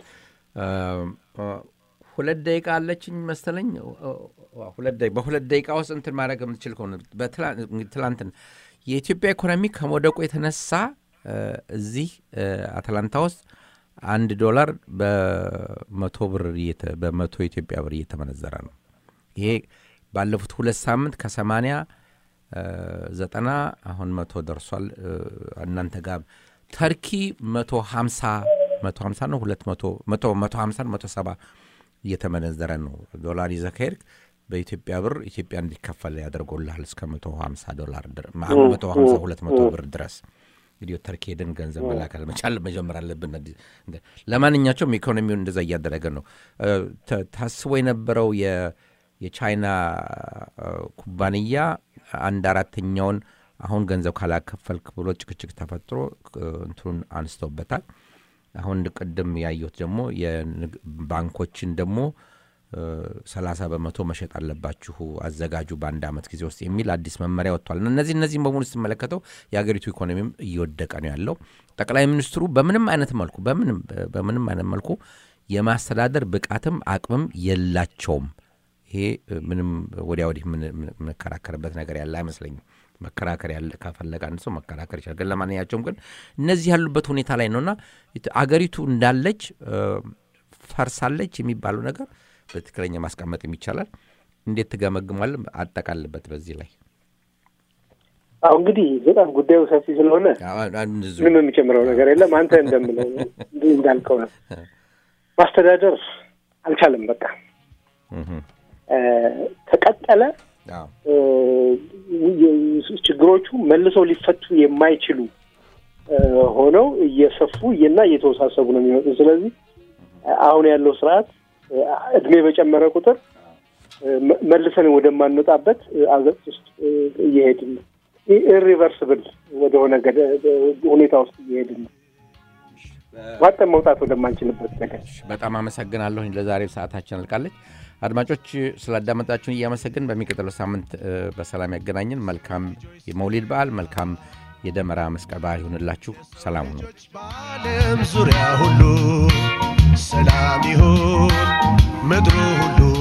ሁለት ደቂቃ አለችኝ መሰለኝ። በሁለት ደቂቃ ውስጥ እንትን ማድረግ የምትችል ከሆነ ትላንትን የኢትዮጵያ ኢኮኖሚ ከመውደቁ የተነሳ እዚህ አትላንታ ውስጥ አንድ ዶላር በመቶ ብር በመቶ ኢትዮጵያ ብር እየተመነዘረ ነው። ይሄ ባለፉት ሁለት ሳምንት ከሰማንያ ዘጠና አሁን መቶ ደርሷል። እናንተ ጋር ተርኪ መቶ ሀምሳ መቶ ሀምሳ ነው ሁለት መቶ መቶ መቶ ሀምሳ መቶ ሰባ እየተመነዘረ ነው። ዶላር ይዘህ ከሄድክ በኢትዮጵያ ብር ኢትዮጵያ እንዲከፈል ያደርጎልሃል እስከ መቶ ሀምሳ ዶላር መቶ ሀምሳ ሁለት መቶ ብር ድረስ እንግዲህ ተርኪ ሄደን ገንዘብ መላከል መቻል መጀመር አለብን። ለማንኛቸውም ኢኮኖሚውን እንደዛ እያደረገ ነው። ታስቦ የነበረው የቻይና ኩባንያ አንድ አራተኛውን አሁን ገንዘብ ካላከፈልክ ብሎ ጭቅጭቅ ተፈጥሮ እንትኑን አንስተውበታል። አሁን ቅድም ያየሁት ደግሞ ባንኮችን ደግሞ ሰላሳ በመቶ መሸጥ አለባችሁ አዘጋጁ በአንድ ዓመት ጊዜ ውስጥ የሚል አዲስ መመሪያ ወጥቷል። እነዚህ እነዚህም በሙሉ ስትመለከተው የሀገሪቱ ኢኮኖሚም እየወደቀ ነው ያለው። ጠቅላይ ሚኒስትሩ በምንም አይነት መልኩ በምንም በምንም አይነት መልኩ የማስተዳደር ብቃትም አቅምም የላቸውም። ይሄ ምንም ወዲያ ወዲህ የምንከራከርበት ነገር ያለ አይመስለኝም። መከራከር ያለ ካፈለገ አንድ ሰው መከራከር ይችላል። ግን ለማንኛቸውም ግን እነዚህ ያሉበት ሁኔታ ላይ ነውና አገሪቱ እንዳለች ፈርሳለች የሚባለው ነገር በትክክለኛ ማስቀመጥ ይቻላል። እንዴት ትገመግሟል? አጠቃልበት በዚህ ላይ አሁ እንግዲህ በጣም ጉዳዩ ሰፊ ስለሆነ ምንም የሚጨምረው ነገር የለም። አንተ እንደምለው እንዳልከው ነው። ማስተዳደር አልቻለም። በቃ ከቀጠለ ችግሮቹ መልሰው ሊፈቱ የማይችሉ ሆነው እየሰፉ እና እየተወሳሰቡ ነው የሚመጡ። ስለዚህ አሁን ያለው ስርዓት እድሜ በጨመረ ቁጥር መልሰን ወደማንወጣበት አዘቅት ውስጥ እየሄድን ነው። ኢሪቨርስብል ወደሆነ ሁኔታ ውስጥ እየሄድን ነው። ዋጠን መውጣት ወደማንችልበት ነገር። በጣም አመሰግናለሁኝ። ለዛሬው ሰዓታችን አልቃለች። አድማጮች ስላዳመጣችሁን እያመሰግን በሚቀጥለው ሳምንት በሰላም ያገናኝን። መልካም የመውሊድ በዓል፣ መልካም የደመራ መስቀል በዓል ይሁንላችሁ። ሰላም ሁኑ። በዓለም ዙሪያ ሁሉ ሰላም ይሁን ምድሩ ሁሉ